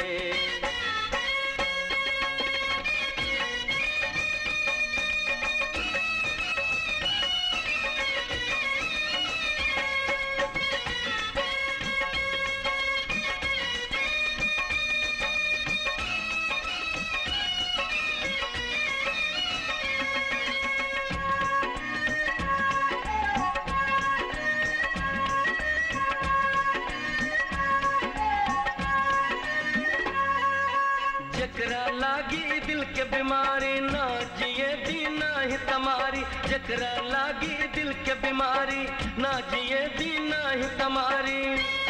जकरा लागी दिल के बीमारी ना जिए दी ना ही तमारी जकरा लागी दिल के बीमारी ना जिए दी ना ही तमारी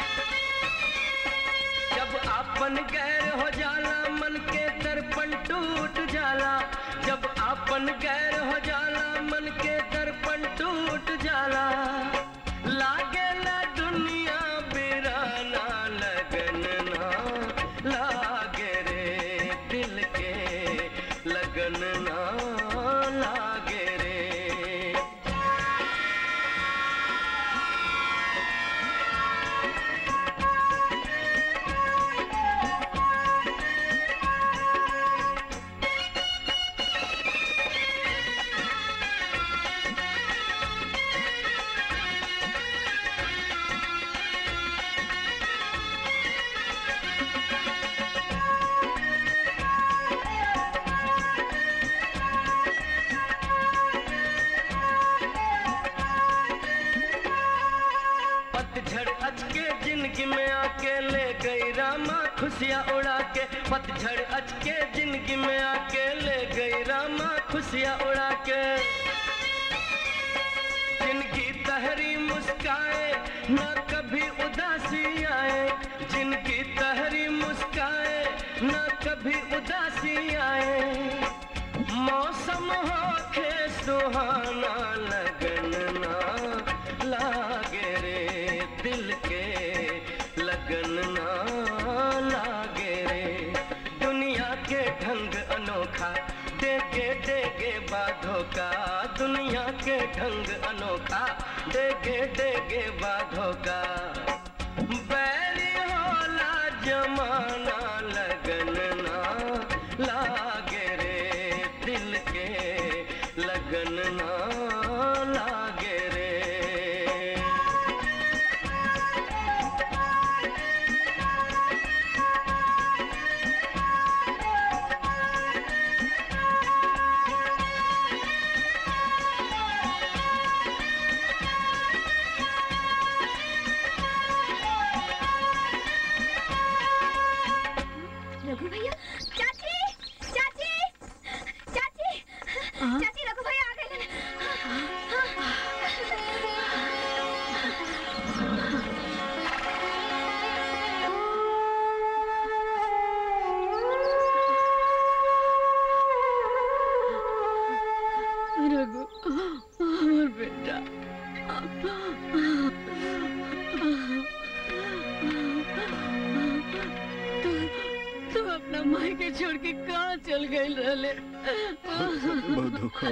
जब आपन गैर हो जाला मन के दर्पण टूट जाला जब आपन गैर हो जाला मन के दर्पण टूट जाला लागे ला दुनिया बिराना लगन ना लागे रे दिल के लगन ना लागे रे पतझड़ अचके जिंदगी में आके ले गई रामा खुशियाँ उड़ा के पतझड़ अचके जिंदगी में आके ले गई रामा खुशियाँ उड़ा के जिनकी तहरी मुस्काए ना कभी उदासी आए जिनकी तहरी मुस्काए ना कभी उदासी आए मौसम हो खे सुहाना लगन ना लागे रे दिल के लगन ना लागे रे दुनिया के ढंग अनोखा देगे देगे बाधों का दुनिया के ढंग अनोखा देगे देगे बाधों का बैरी होला जमाना लगन ना लागे रे दिल के लगन ना लागे रे रघु भैया चाची चाची चाची चाची रघु भैया आ गए रघु আমার বেটা तू तू अपना माई के छोड़ के कहाँ चल गई रहले बहुत धोखा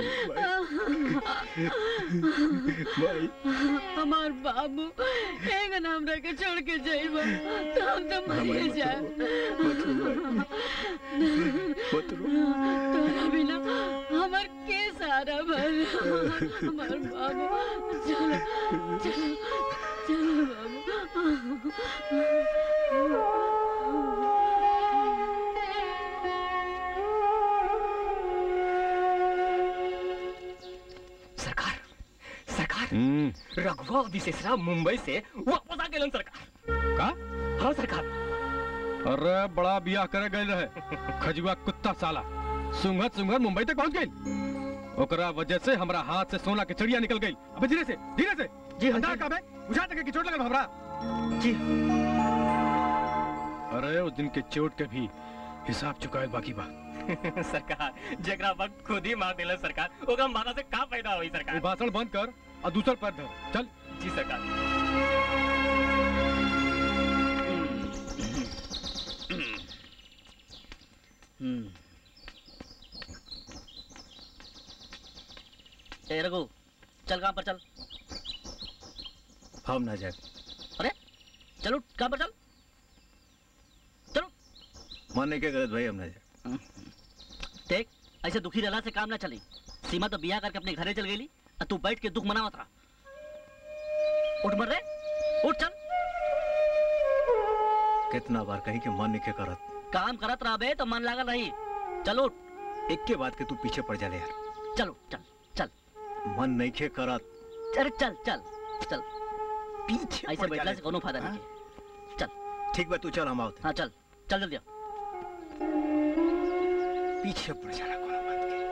भाई हमार बाबू एगन हमरा के छोड़ के जाइबा तो हम तो मर जाए तोरा बिना हमार के सारा भर हमार बाबू चलो चलो चलो बाबू हम्म रघुआ और विशेषरा मुंबई से वापस आ गए सरकार का हाँ सरकार अरे बड़ा बियाह करे गए रहे खजुआ कुत्ता साला सुंघत सुंघत मुंबई तक पहुंच गई ओकरा वजह से हमरा हाथ से सोना के चिड़िया निकल गई अबे धीरे से धीरे से जी हंडा का बे बुझा तक की चोट लगल हमरा जी अरे उस दिन के चोट के भी हिसाब चुकाएल बाकी बा सरकार जेकरा वक्त खुद ही मार दिला सरकार ओकरा मारा से का फायदा होई ये सरकार भाषण बंद कर और दूसर पैर धर चल जी सरकार हम्म ए रघु चल काम पर चल हम ना जाए अरे चलो काम पर चल मन नहीं के गलत भाई हम ना जाए देख ऐसे दुखी रहला से काम ना चली सीमा तो बिया करके अपने घरे चल गई और तू बैठ के दुख मनावत रहा उठ मर रे उठ चल कितना बार कहीं के मन नहीं के करत काम करत रहा बे तो मन लागल रही चलो उठ एक के बात के तू पीछे पड़ जाले यार चलो चल चल मन नहीं के करत अरे चल चल चल पीछे ऐसे पड़ बैठला जाले से कोनो फायदा हाँ? नहीं है चल ठीक बा तू चल हम आवत हाँ चल चल जल्दी आ। पीछे पड़ जाना कोनो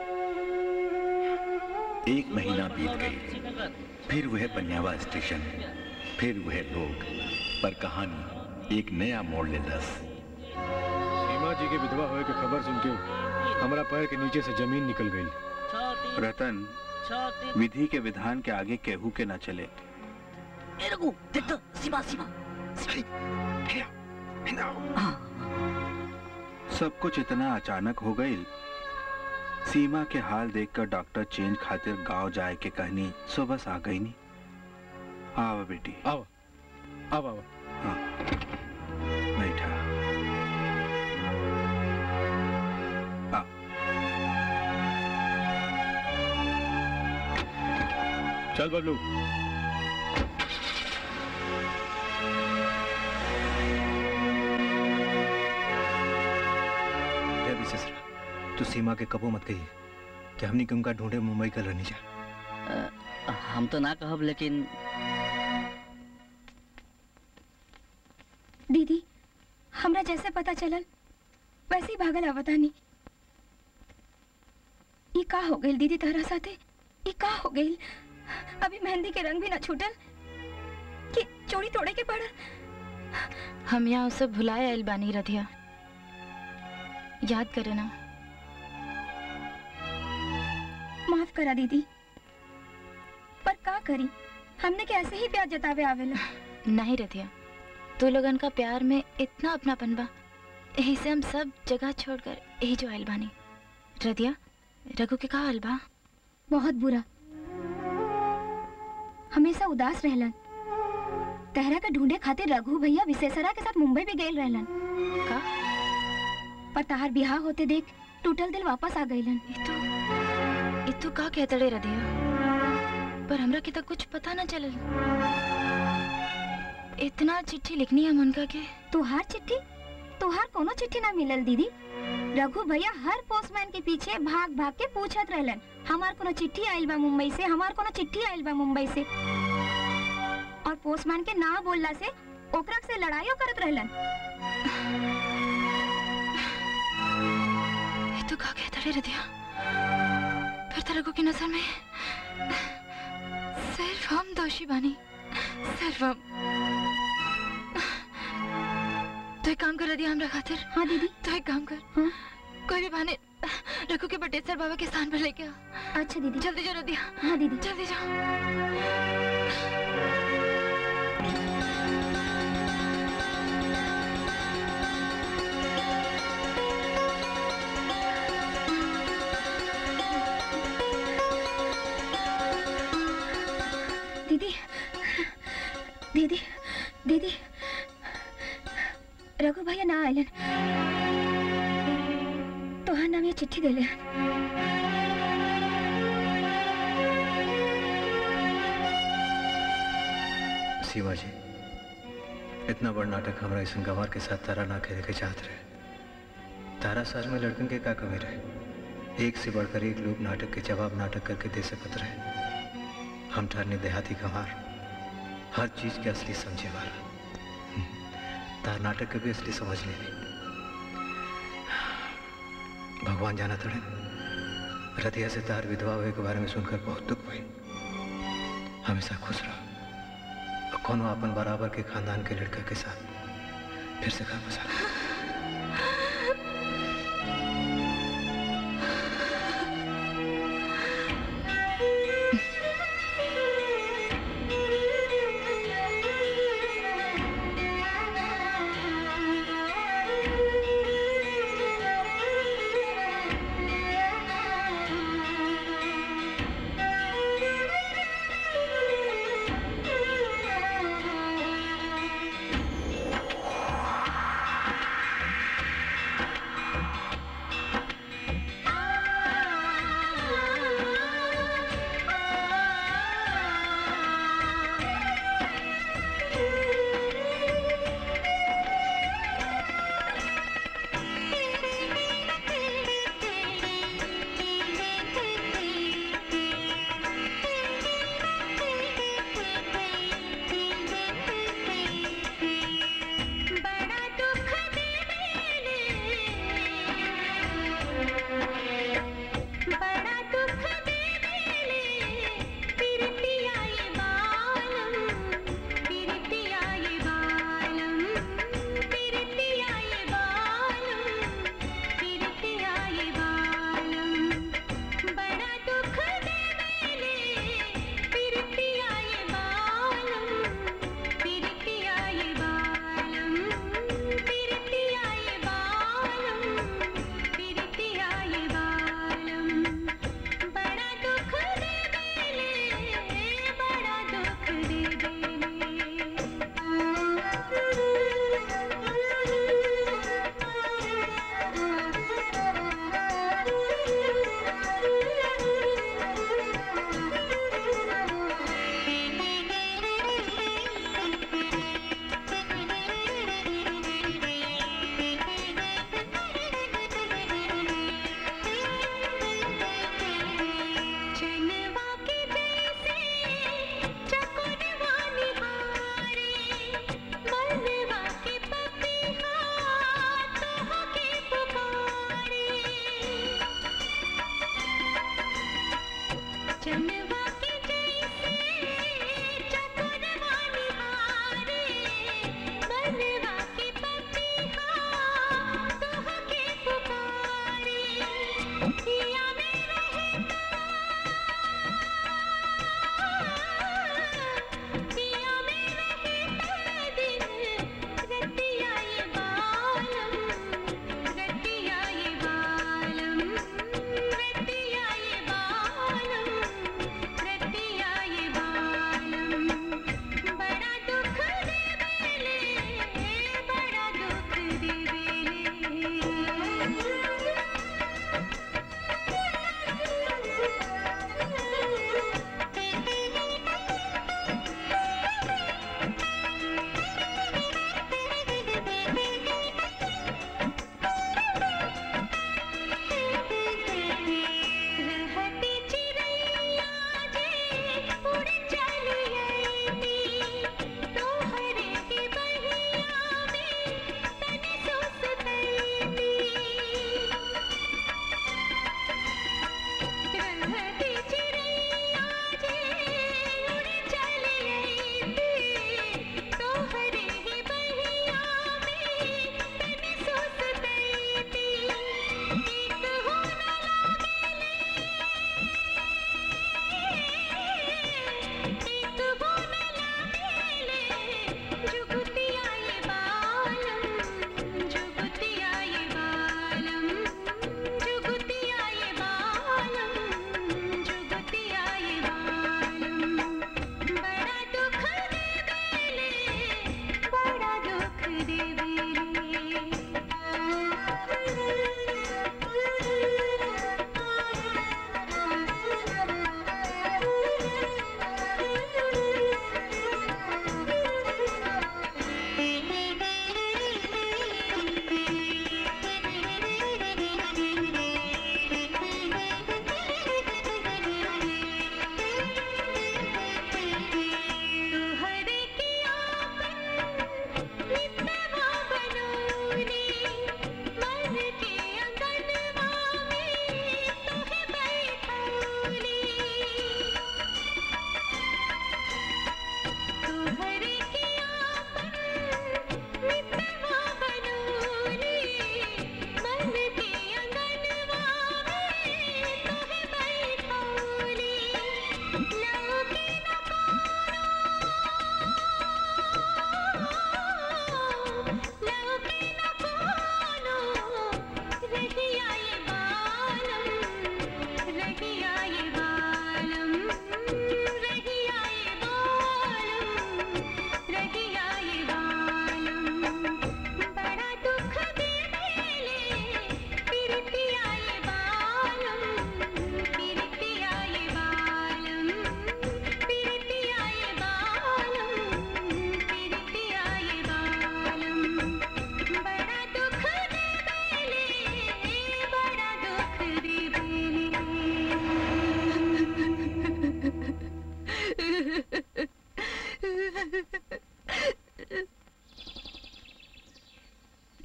एक महीना बीत गई फिर वह पन्यावा स्टेशन फिर वह लोग पर कहानी एक नया मोड़ ले दस सीमा जी के विधवा होए के खबर सुन के हमरा पैर के नीचे से जमीन निकल गई रतन विधि के विधान के आगे केहू के न चले ए रघु देख तो सीमा सीमा सब कुछ इतना अचानक हो गई सीमा के हाल देखकर डॉक्टर चेंज खातिर गांव जाए के कहनी सो बस आ गई नी आवा बेटी आवा आवा आवा हाँ बैठा आ चल बबलू जय विशेषरा तू सीमा के कबो मत कहिए कि हमनी के उनका ढूंढे मुंबई कल रहनी जा अ, हम तो ना कहब लेकिन दीदी हमरा जैसे पता चलल वैसे ही भागल आवतानी ई का हो गइल दीदी तहरा साथे ई का हो गइल अभी मेहंदी के रंग भी ना छूटल कि चोरी तोड़े के पड़ल हम यहाँ उसे भुलाए आयल बानी रधिया याद करे ना माफ करा दीदी पर का करी हमने के ऐसे ही प्यार जतावे आवेला नहीं रधिया तू लोगन का प्यार में इतना अपनापन बा यही से हम सब जगह छोड़कर यही जो आयल बानी रधिया रघु के का हाल बा बहुत बुरा हमेशा उदास रहलन तहरा का ढूंढे खातिर रघु भैया विशेषरा के साथ मुंबई भी गए रहलन का पर तहार बिहार होते देख टूटल दिल वापस आ गइलन ये तू का कहते रे रधिया पर हमरा के तो कुछ पता ना चलल इतना चिट्ठी लिखनी है उनका के तुहार चिट्ठी तुहार कोनो चिट्ठी ना मिलल दीदी रघु भैया हर पोस्टमैन के पीछे भाग भाग के पूछत रहलन हमार कोनो चिट्ठी आइल बा मुंबई से हमार कोनो चिट्ठी आइल बा मुंबई से और पोस्टमैन के ना बोलला से ओकरा से लड़ाइयो करत रहलन ये तो का कहता रे रधिया फिर तो रघु की नजर में सिर्फ हम दोषी बानी सिर्फ हम तो एक काम कर रधिया हमरा खातिर हाँ दीदी तो एक काम कर हाँ? कोई भी बहाने रघु के बटेसर बाबा के स्थान पर लेके आ अच्छा दीदी जल्दी जाओ रधिया हाँ दीदी जल्दी जाओ दीदी दीदी दीदी रघु भैया ना आइलन तोहार नाम ये चिट्ठी देले सीमा जी इतना बड़ नाटक हमरा ऐसा गंवार के साथ तारा ना खेले के चाहत रहे तारा साज में लड़कन के का कमी रहे एक से बढ़कर एक लोग नाटक के जवाब नाटक करके दे सकत रहे हम ठहरने देहाती गंवार हर चीज के असली समझे वाला तार नाटक के भी असली समझ ले भगवान जाना तड़े रतिया से तार विधवा हुए के बारे में सुनकर बहुत दुख हुई हमेशा खुश रहो और कोनो अपन बराबर के खानदान के लड़का के साथ फिर से घर बसा लो। Thank you.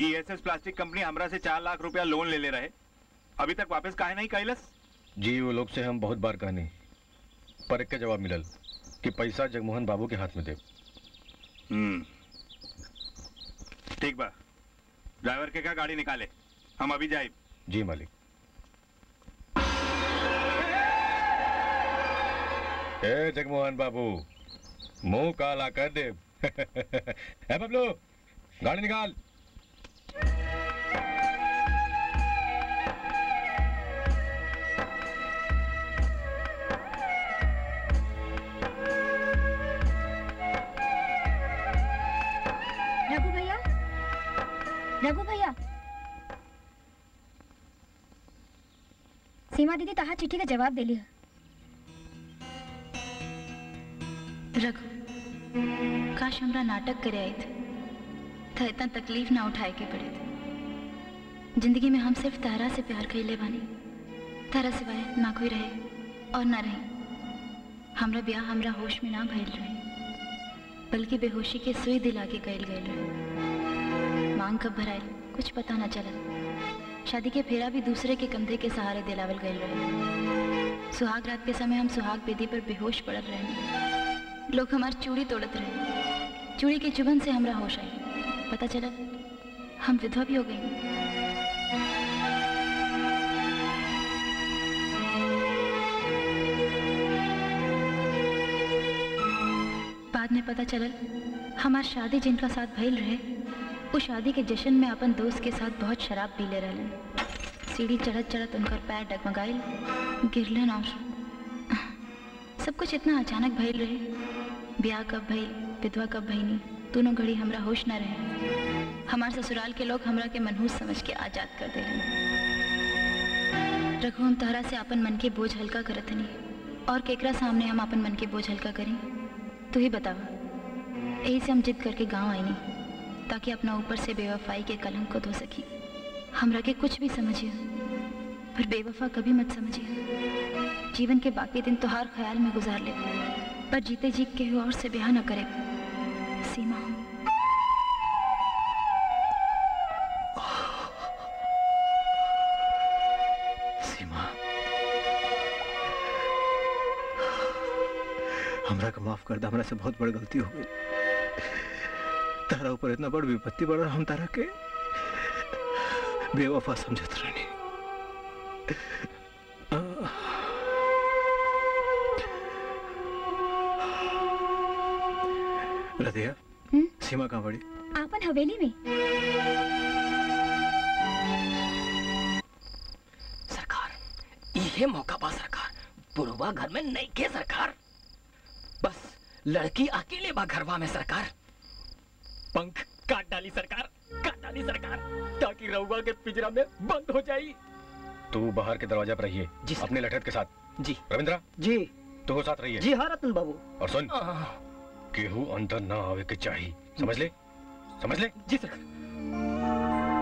ई एस एस प्लास्टिक कंपनी हमरा से चार लाख रुपया लोन ले ले रहे अभी तक वापस काहे नहीं कैलस जी वो लोग से हम बहुत बार कहनी पर एक के जवाब मिलल कि पैसा जगमोहन बाबू के हाथ में दे हम्म ठीक बा ड्राइवर के का गाड़ी निकाले हम अभी जाए जी मालिक ए जगमोहन बाबू मुंह काला कर दे ए बबलू गाड़ी निकाल रघु भैया रघु भैया सीमा दीदी तहा चिट्ठी का जवाब देली है रघु काश हमरा नाटक करे आई थे तो इतना तकलीफ ना उठाए के पड़े थे जिंदगी में हम सिर्फ तारा से प्यार कैले बानी तारा सिवाय ना कोई रहे और ना रहे हमरा ब्याह हमरा होश में ना भइल रहे बल्कि बेहोशी के सुई दिला के कैल गए रहे मांग कब भराइल कुछ पता ना चलल शादी के फेरा भी दूसरे के कंधे के सहारे दिलावल गए रहे सुहाग रात के समय हम सुहाग बेदी पर बेहोश पड़ल रहे लोग हमार चूड़ी तोड़त रहे चूड़ी के चुभन से हमरा होश आई पता चला हम विधवा भी हो गई बाद में पता चलल हमार शादी जिनका साथ भइल रहे वो शादी के जश्न में अपन दोस्त के साथ बहुत शराब पी ले रहलन सीढ़ी चढ़त चढ़त उनकर पैर डगमगाइल गिरलन और सब कुछ इतना अचानक भइल रहे ब्याह कब भइल विधवा कब भइनी दोनों घड़ी हमरा होश न रहे हमार ससुराल के लोग हमरा के मनहूस समझ के आजाद कर देलन रघु हम तहरा से अपन मन के बोझ हल्का करत हनी और केकरा सामने हम अपन मन के बोझ हल्का करें तू ही बतावा यही से हम जिद करके गांव आईनी ताकि अपना ऊपर से बेवफाई के कलंक को धो सकी हमरा के कुछ भी समझिए पर बेवफा कभी मत समझिए जीवन के बाकी दिन तो हर ख्याल में गुजार ले पर जीते जी के और से ब्याह न करे सीमा सीमा हमरा का माफ कर दे हमरा से बहुत बड़ गलती हो गई तारा ऊपर इतना बड़ विपत्ति पड़ा हम तारा के बेवफा समझत रहनी रधिया सीमा कहाँ पड़ी आपन हवेली में इहे मौका बा सरकार बुढ़वा घर में नहीं के सरकार बस लड़की अकेले बा घरवा में सरकार पंख काट डाली सरकार काट डाली सरकार ताकि रउआ के पिंजरा में बंद हो जाई तू बाहर के दरवाजा पर रहिए अपने लठत के साथ जी रविंद्रा जी तू हो साथ रहिए जी हाँ रतन बाबू और सुन केहू अंदर ना आवे के चाहिए समझ ले समझ ले जी सर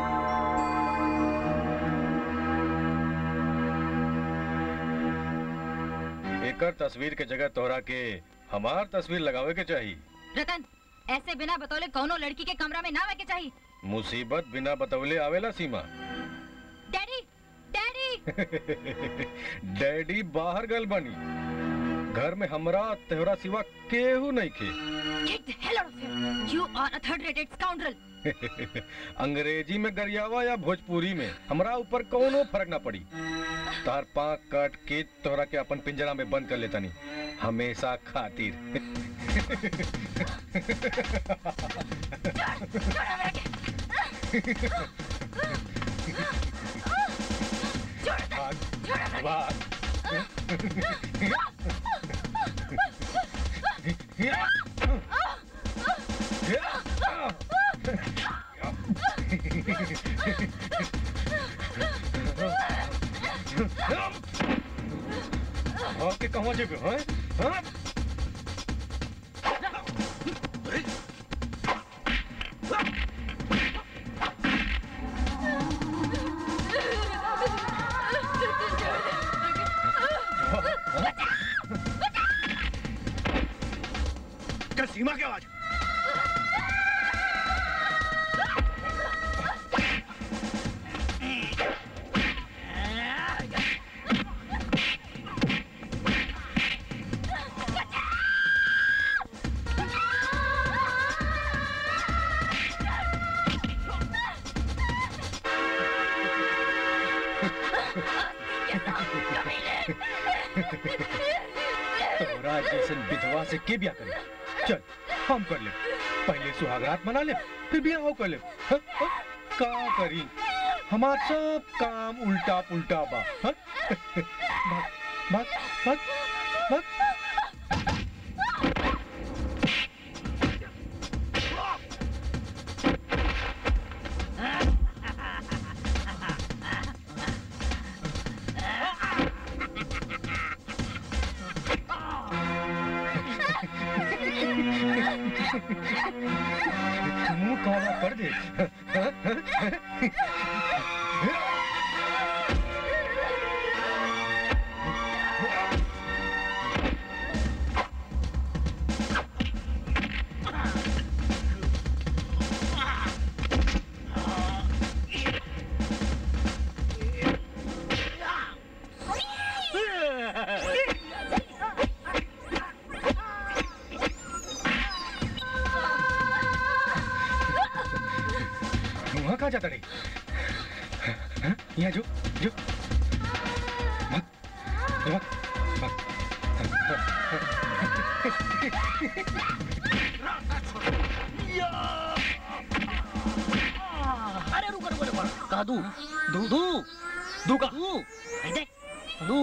एकर तस्वीर के जगह तोहरा के हमार तस्वीर लगावे के चाहिए रतन ऐसे बिना बतौले कौनो लड़की के कमरा में ना आवे के चाहिए मुसीबत बिना बतौले आवेला सीमा डैडी डैडी डैडी बाहर गल बनी घर में हमरा तेहरा सिवा केहू नहीं खे Get the hell out of here! You are a third-rated scoundrel! अंग्रेजी में गरियावा या भोजपुरी में हमरा ऊपर कोनो फर्क ना पड़ी तार पाक काट के तोहरा के अपन पिंजरा में बंद कर लेता नहीं हमेशा खातिर भाग, भाग। आपके कहाँ जेबे हैं हाँ? क्या सीमा की आवाज तोरा जैसन विधवा से के ब्याह करे चल हम कर ले पहले सुहागरात मना ले फिर ब्याह हो कर ले हाँ, हाँ, का करी हमार सब काम उल्टा पुल्टा बा हाँ? भाग भाग भाग भाग मुंह काला कर दे मुंह कहाँ जाता रही हाँ? यहाँ जो जो भाग भाग भाग अरे रुको रुको रुको कहा दू दू दू दू का दू दे दू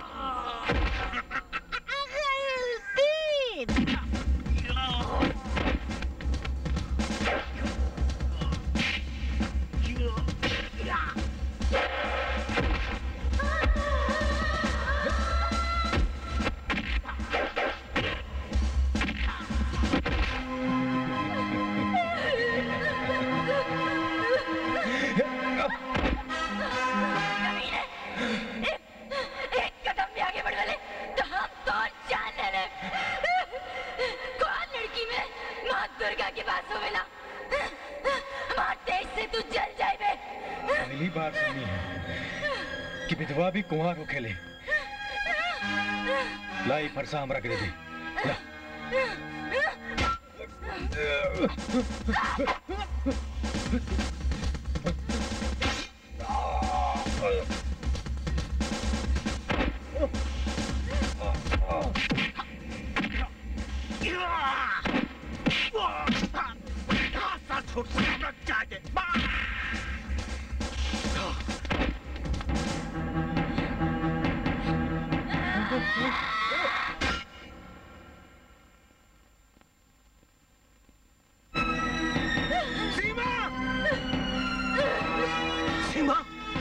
एक कदम भी आगे बढ़ वाले तो हम तो जान ले ले कौन लड़की में माँ दुर्गा के पास हो मिला माँ तेज से तू जल जाए बे पहली बार सुनी है कि विधवा भी कुंवार हो खेले लाई फरसा हमरा के दे दे ला छोट से हमरा जाके सीमा सीमा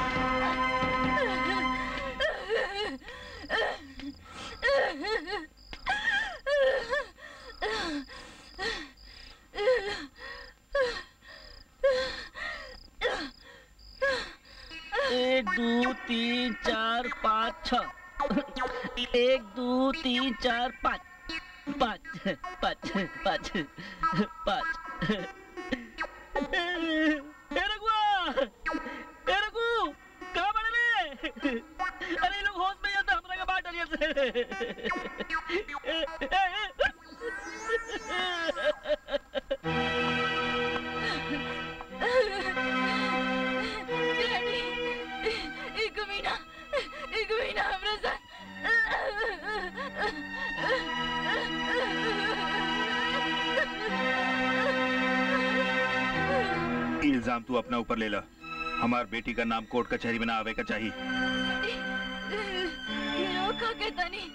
एक दो तीन चार पाँच छ एक दो तीन चार पाँच पाँच पाँच पाँच पाँच ए रघुआ ए रघु कहाँ बड़े रे अरे ये लोग होश में जाते हमरा के बाहर डरिए डैडी एक महीना एक महीना हमरा इल्जाम तू अपना ऊपर ले ला हमार बेटी का नाम कोर्ट कचहरी में ना आवे का चाहिए ये लोग का कहता नहीं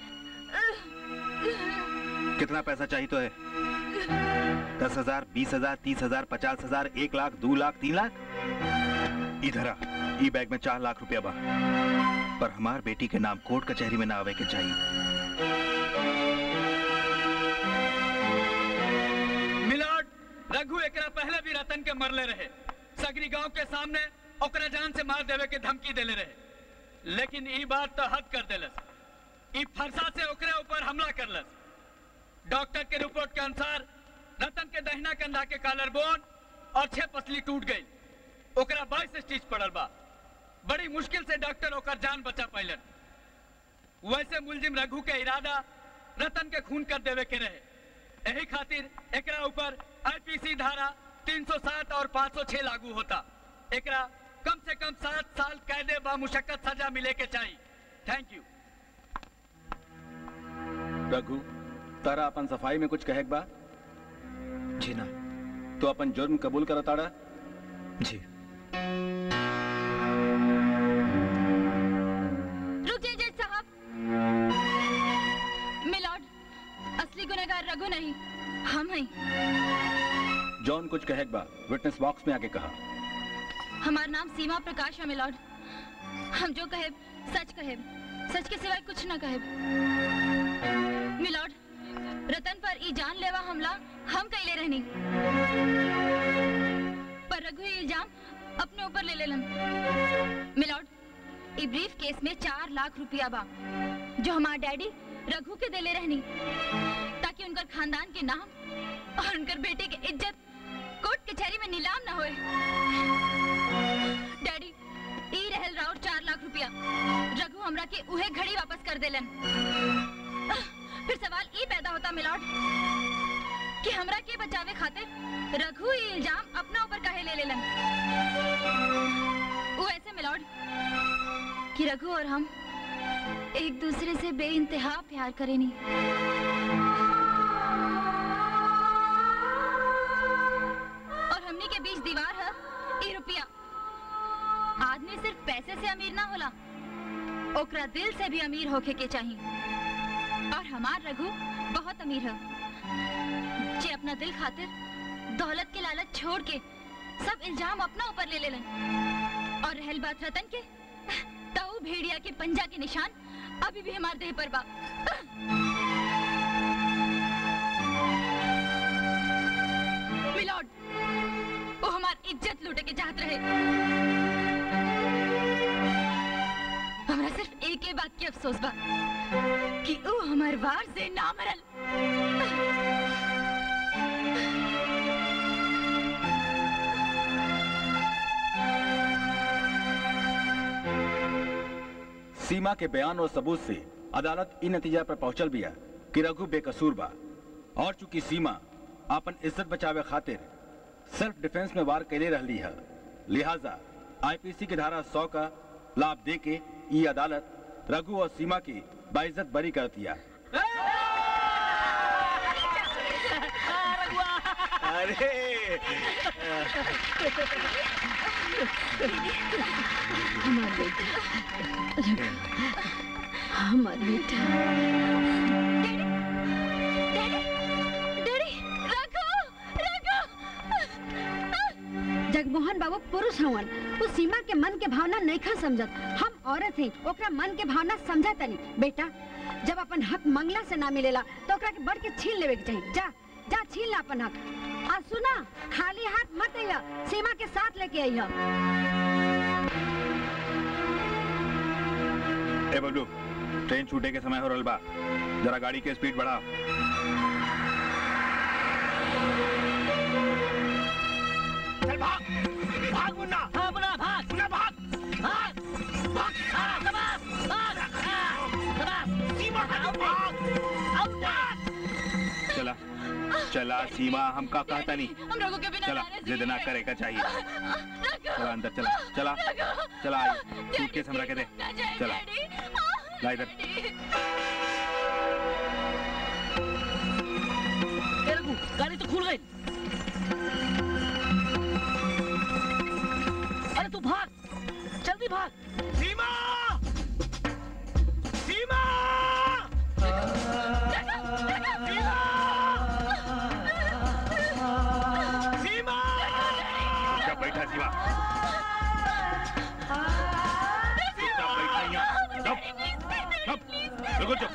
कितना पैसा चाहिए तो है दस हजार बीस हजार तीस हजार पचास हजार एक लाख दो लाख तीन लाख इधर आ ई बैग में चार लाख रुपया बा पर हमार बेटी के नाम कोर्ट कचहरी में ना आवे के चाहिए मिलाड रघु एकरा पहले भी रतन के मरले रहे सगरी गांव के सामने ओकरा जान से मार देवे के धमकी देले रहे लेकिन ई बात तो हद कर देलस ई फरसा से ओकरे ऊपर हमला करलस डॉक्टर के रिपोर्ट के अनुसार रतन के दहिना कंधा के कॉलर बोन और छह पसली टूट गई ओकरा बाईस स्टिच पड़ल बा बड़ी मुश्किल से डॉक्टर ओकर जान बचा पाइलन वैसे मुलजिम रघु के इरादा रतन के खून कर देवे के रहे यही खातिर एकरा ऊपर आईपीसी धारा 307 और 506 लागू होता एकरा कम से कम सात साल कैदे बामुशक्कत सजा मिले के चाहिए थैंक यू रघु तारा अपन सफाई में कुछ कहे बा जी ना तो अपन जुर्म कबूल करताड़ा जी रुक जाइए जज साहब मिलॉर्ड असली गुनहगार रघु नहीं हम हैं जॉन कुछ कहे बा विटनेस बॉक्स में आके कहा हमारा नाम सीमा प्रकाश है मिलॉर्ड हम जो कहे सच कहे सच के सिवाय कुछ न कहे मिलॉर्ड रतन पर ई जानलेवा हमला हम कैले रहनी पर रघु ये इल्जाम अपने ऊपर ले लेलन मिलॉर्ड ई ब्रीफ केस में चार लाख रुपया बा जो हमार डैडी रघु के देले रहनी ताकि उनकर खानदान के नाम और उनकर बेटे के इज्जत कोर्ट कचहरी में नीलाम न होए डैडी ई रहल राउर चार लाख रुपया रघु हमरा के उहे घड़ी वापस कर देलन फिर सवाल ई पैदा होता मिलॉर्ड कि हमरा के बचावे खातिर रघु ई इल्जाम अपना ऊपर काहे ले लेलन वो ऐसे मिलॉर्ड कि रघु और हम एक दूसरे से बेइंतहा प्यार करेनी और हमनी के बीच दीवार है ई रुपया आदमी सिर्फ पैसे से अमीर ना होला ओकरा दिल से भी अमीर होके के चाहिए और हमार रघु बहुत अमीर है जे अपना दिल खातिर दौलत के लालच छोड़ के सब इल्जाम अपना ऊपर ले लेलन और रहल बात रतन के ताऊ भेड़िया के पंजा के निशान अभी भी हमारे देह पर बा मिलॉर्ड वो हमार इज्जत लूटे के चाहत रहे हमरा सिर्फ एक ही बात की अफसोस बा कि वो हमार वार से ना मरल सीमा के बयान और सबूत से अदालत इन नतीजा पर पहुंचल बिया कि रघु बेकसूर बा और चूंकि सीमा अपन इज्जत बचावे खातिर सेल्फ डिफेंस में वार कैले रहली है लिहाजा आईपीसी की धारा 100 का लाभ दे के ये अदालत रघु और सीमा की बाइज्जत बरी कर दिया अरे हमार बेटा हमार बेटा डैडी रघु रघु जगमोहन बाबू पुरुष हवन वो सीमा के मन के भावना नहीं खा समझत हम औरत हैं ओकरा मन के भावना समझा तनी बेटा जब अपन हक मंगला से ना मिलेला तो ओकरा के बढ़ के छीन लेवे के चाहिए जा जा छीन ला अपन हक आ सुना खाली हाथ मत अइहा सीमा के साथ लेके अइहा ए बबलू ट्रेन छूटे के समय हो रहल बा जरा गाड़ी के स्पीड बढ़ा चल भाग भाग मुन्ना हाँ मुन्ना भाग मुन्ना भाग भाग भाग हाँ शाबाश भाग हाँ शाबाश सीमा का भाग अब भाग चला चला सीमा हमका कहता नहीं हम रघु के बिना चला रहने जिद ना जी करेगा चाहिए रघु चला अंदर चला चला चला आई सूटकेस हमरा के दे ना जाए चला डैडी ला इधर ए रघु गाड़ी तो खुल गई अरे तू भाग जल्दी भाग सीमा सीमा सीमा चुपचाप बैठा सीमा चुपचाप बैठा यहाँ चुप चुप बिल्कुल चुप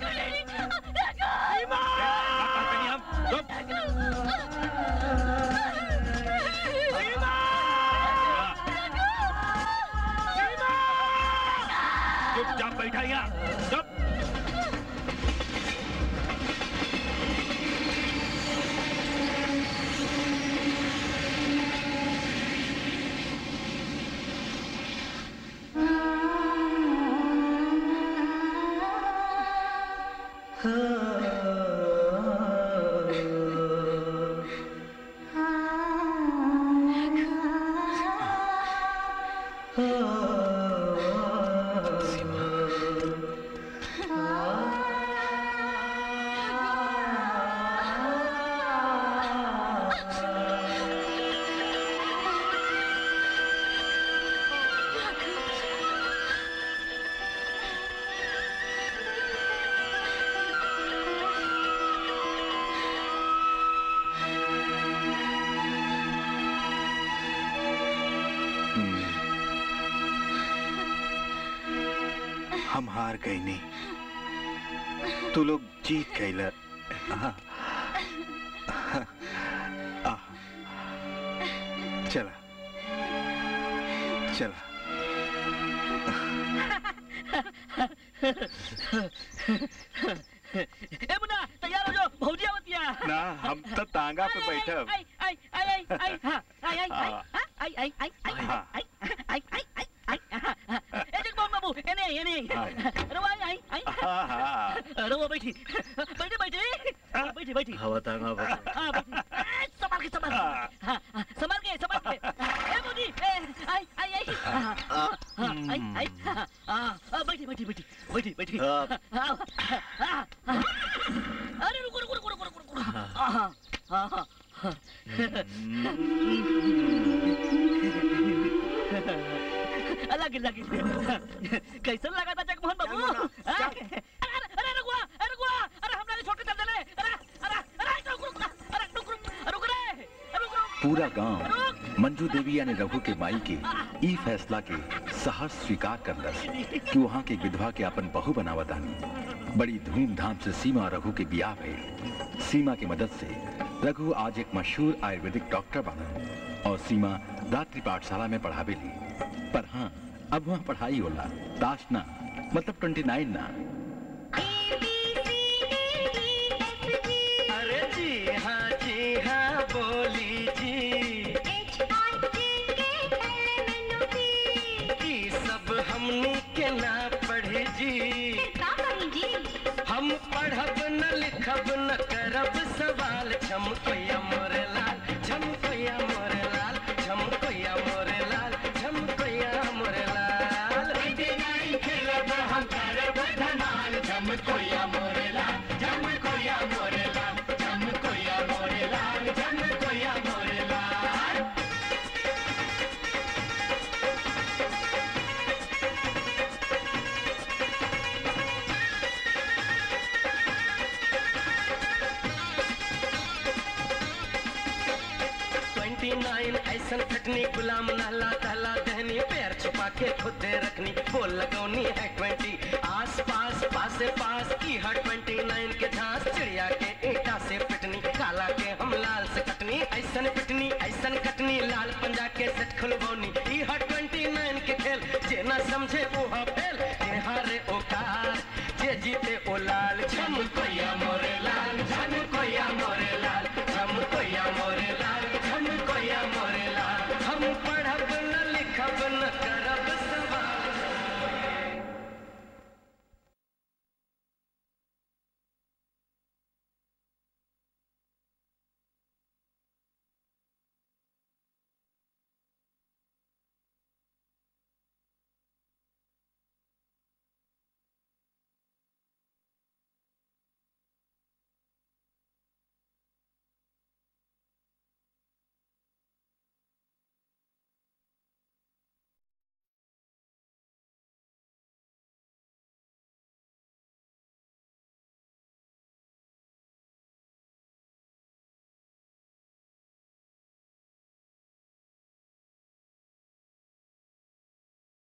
सीमा बात करते नहीं हम चुप सीमा चुपचाप बैठा यहाँ चुप हम हार गई नहीं तू लोग जीत गई हाँ आ, चला चला ए मुन्ना तैयार हो जाओ भौजी आवतिया ना हम तो तांगा पे बैठे आई आई आई आई आई हाँ, आई आई आई हाँ। आई आई आई आई हाँ। आई आई आई आई आई हाँ, हाँ। ए जगमोहन बाबू एने एने रवा आई आई आई हाँ, हाँ। रवा बैठी बैठी बैठी हाँ, बैठी बैठी हवा तांगा बस हाँ बैठी ए, संभाल के संभाल के हाँ हाँ, संभाल के संभाल के ए मोदी ए आई आई आई हाँ, हाँ, हाँ, आई आई हाँ, हाँ, हाँ, बैठी बैठी बैठी बैठी बैठी हाँ, हाँ, हाँ, हाँ। अरे रुको रुको रुको रुको रुको रुको हाँ हाँ हाँ हाँ अलग अलग कैसन लगा था जगमोहन बाबू हाँ? अरे अरे अरे रुको अरे रुको अरे हम लोग छोटे चल रहे अरे अरे अरे रुक रुक अरे रुक रुक रुक रे रुक रुक पूरा गांव मंजू देवी यानी रघु के माई के ई फैसला के सहर्ष स्वीकार करलस कि वहाँ के विधवा के अपन बहू बनावतानी बड़ी धूमधाम से सीमा और रघु के बियाह भइल सीमा की मदद से रघु आज एक मशहूर आयुर्वेदिक डॉक्टर बना और सीमा रात्रि पाठशाला में पढ़ावेली पर हाँ अब वहाँ पढ़ाई होला दास ना मतलब ट्वेंटी नाइन ना अरे जी हाँ जी हाँ बोली जी ई सब हमनी के ना पढ़े जी हम पढ़ब न लिखब न करब सवाल छम कोया मोरे लाल छम कोया मोरे लाल छम कोया मोरे लाल छम कोया मोरे लाल खेलब हम करब धमाल छम कोया मोरे लाल छम कोया मोरे लाल छम कोया मोरे लाल छम कोया मोरे लाल ट्वेंटी नाइन ऐसन खटनी गुलाम नहला दहला दहनी पैर छुपा के खुदे रखनी बोल लगौनी है ट्वेंटी आस पास पासे पास की हर ट्वेंटी नाइन के झांस चिड़िया के ईटा से पिटनी काला के हम लाल से कटनी ऐसन पिटनी ऐसन कटनी लाल पंजा के सेट खुलबौनी ई हर ट्वेंटी नाइन के खेल जे न समझे वो फेल जे हारे ओ कार जे जीते ओ लाल छम कोया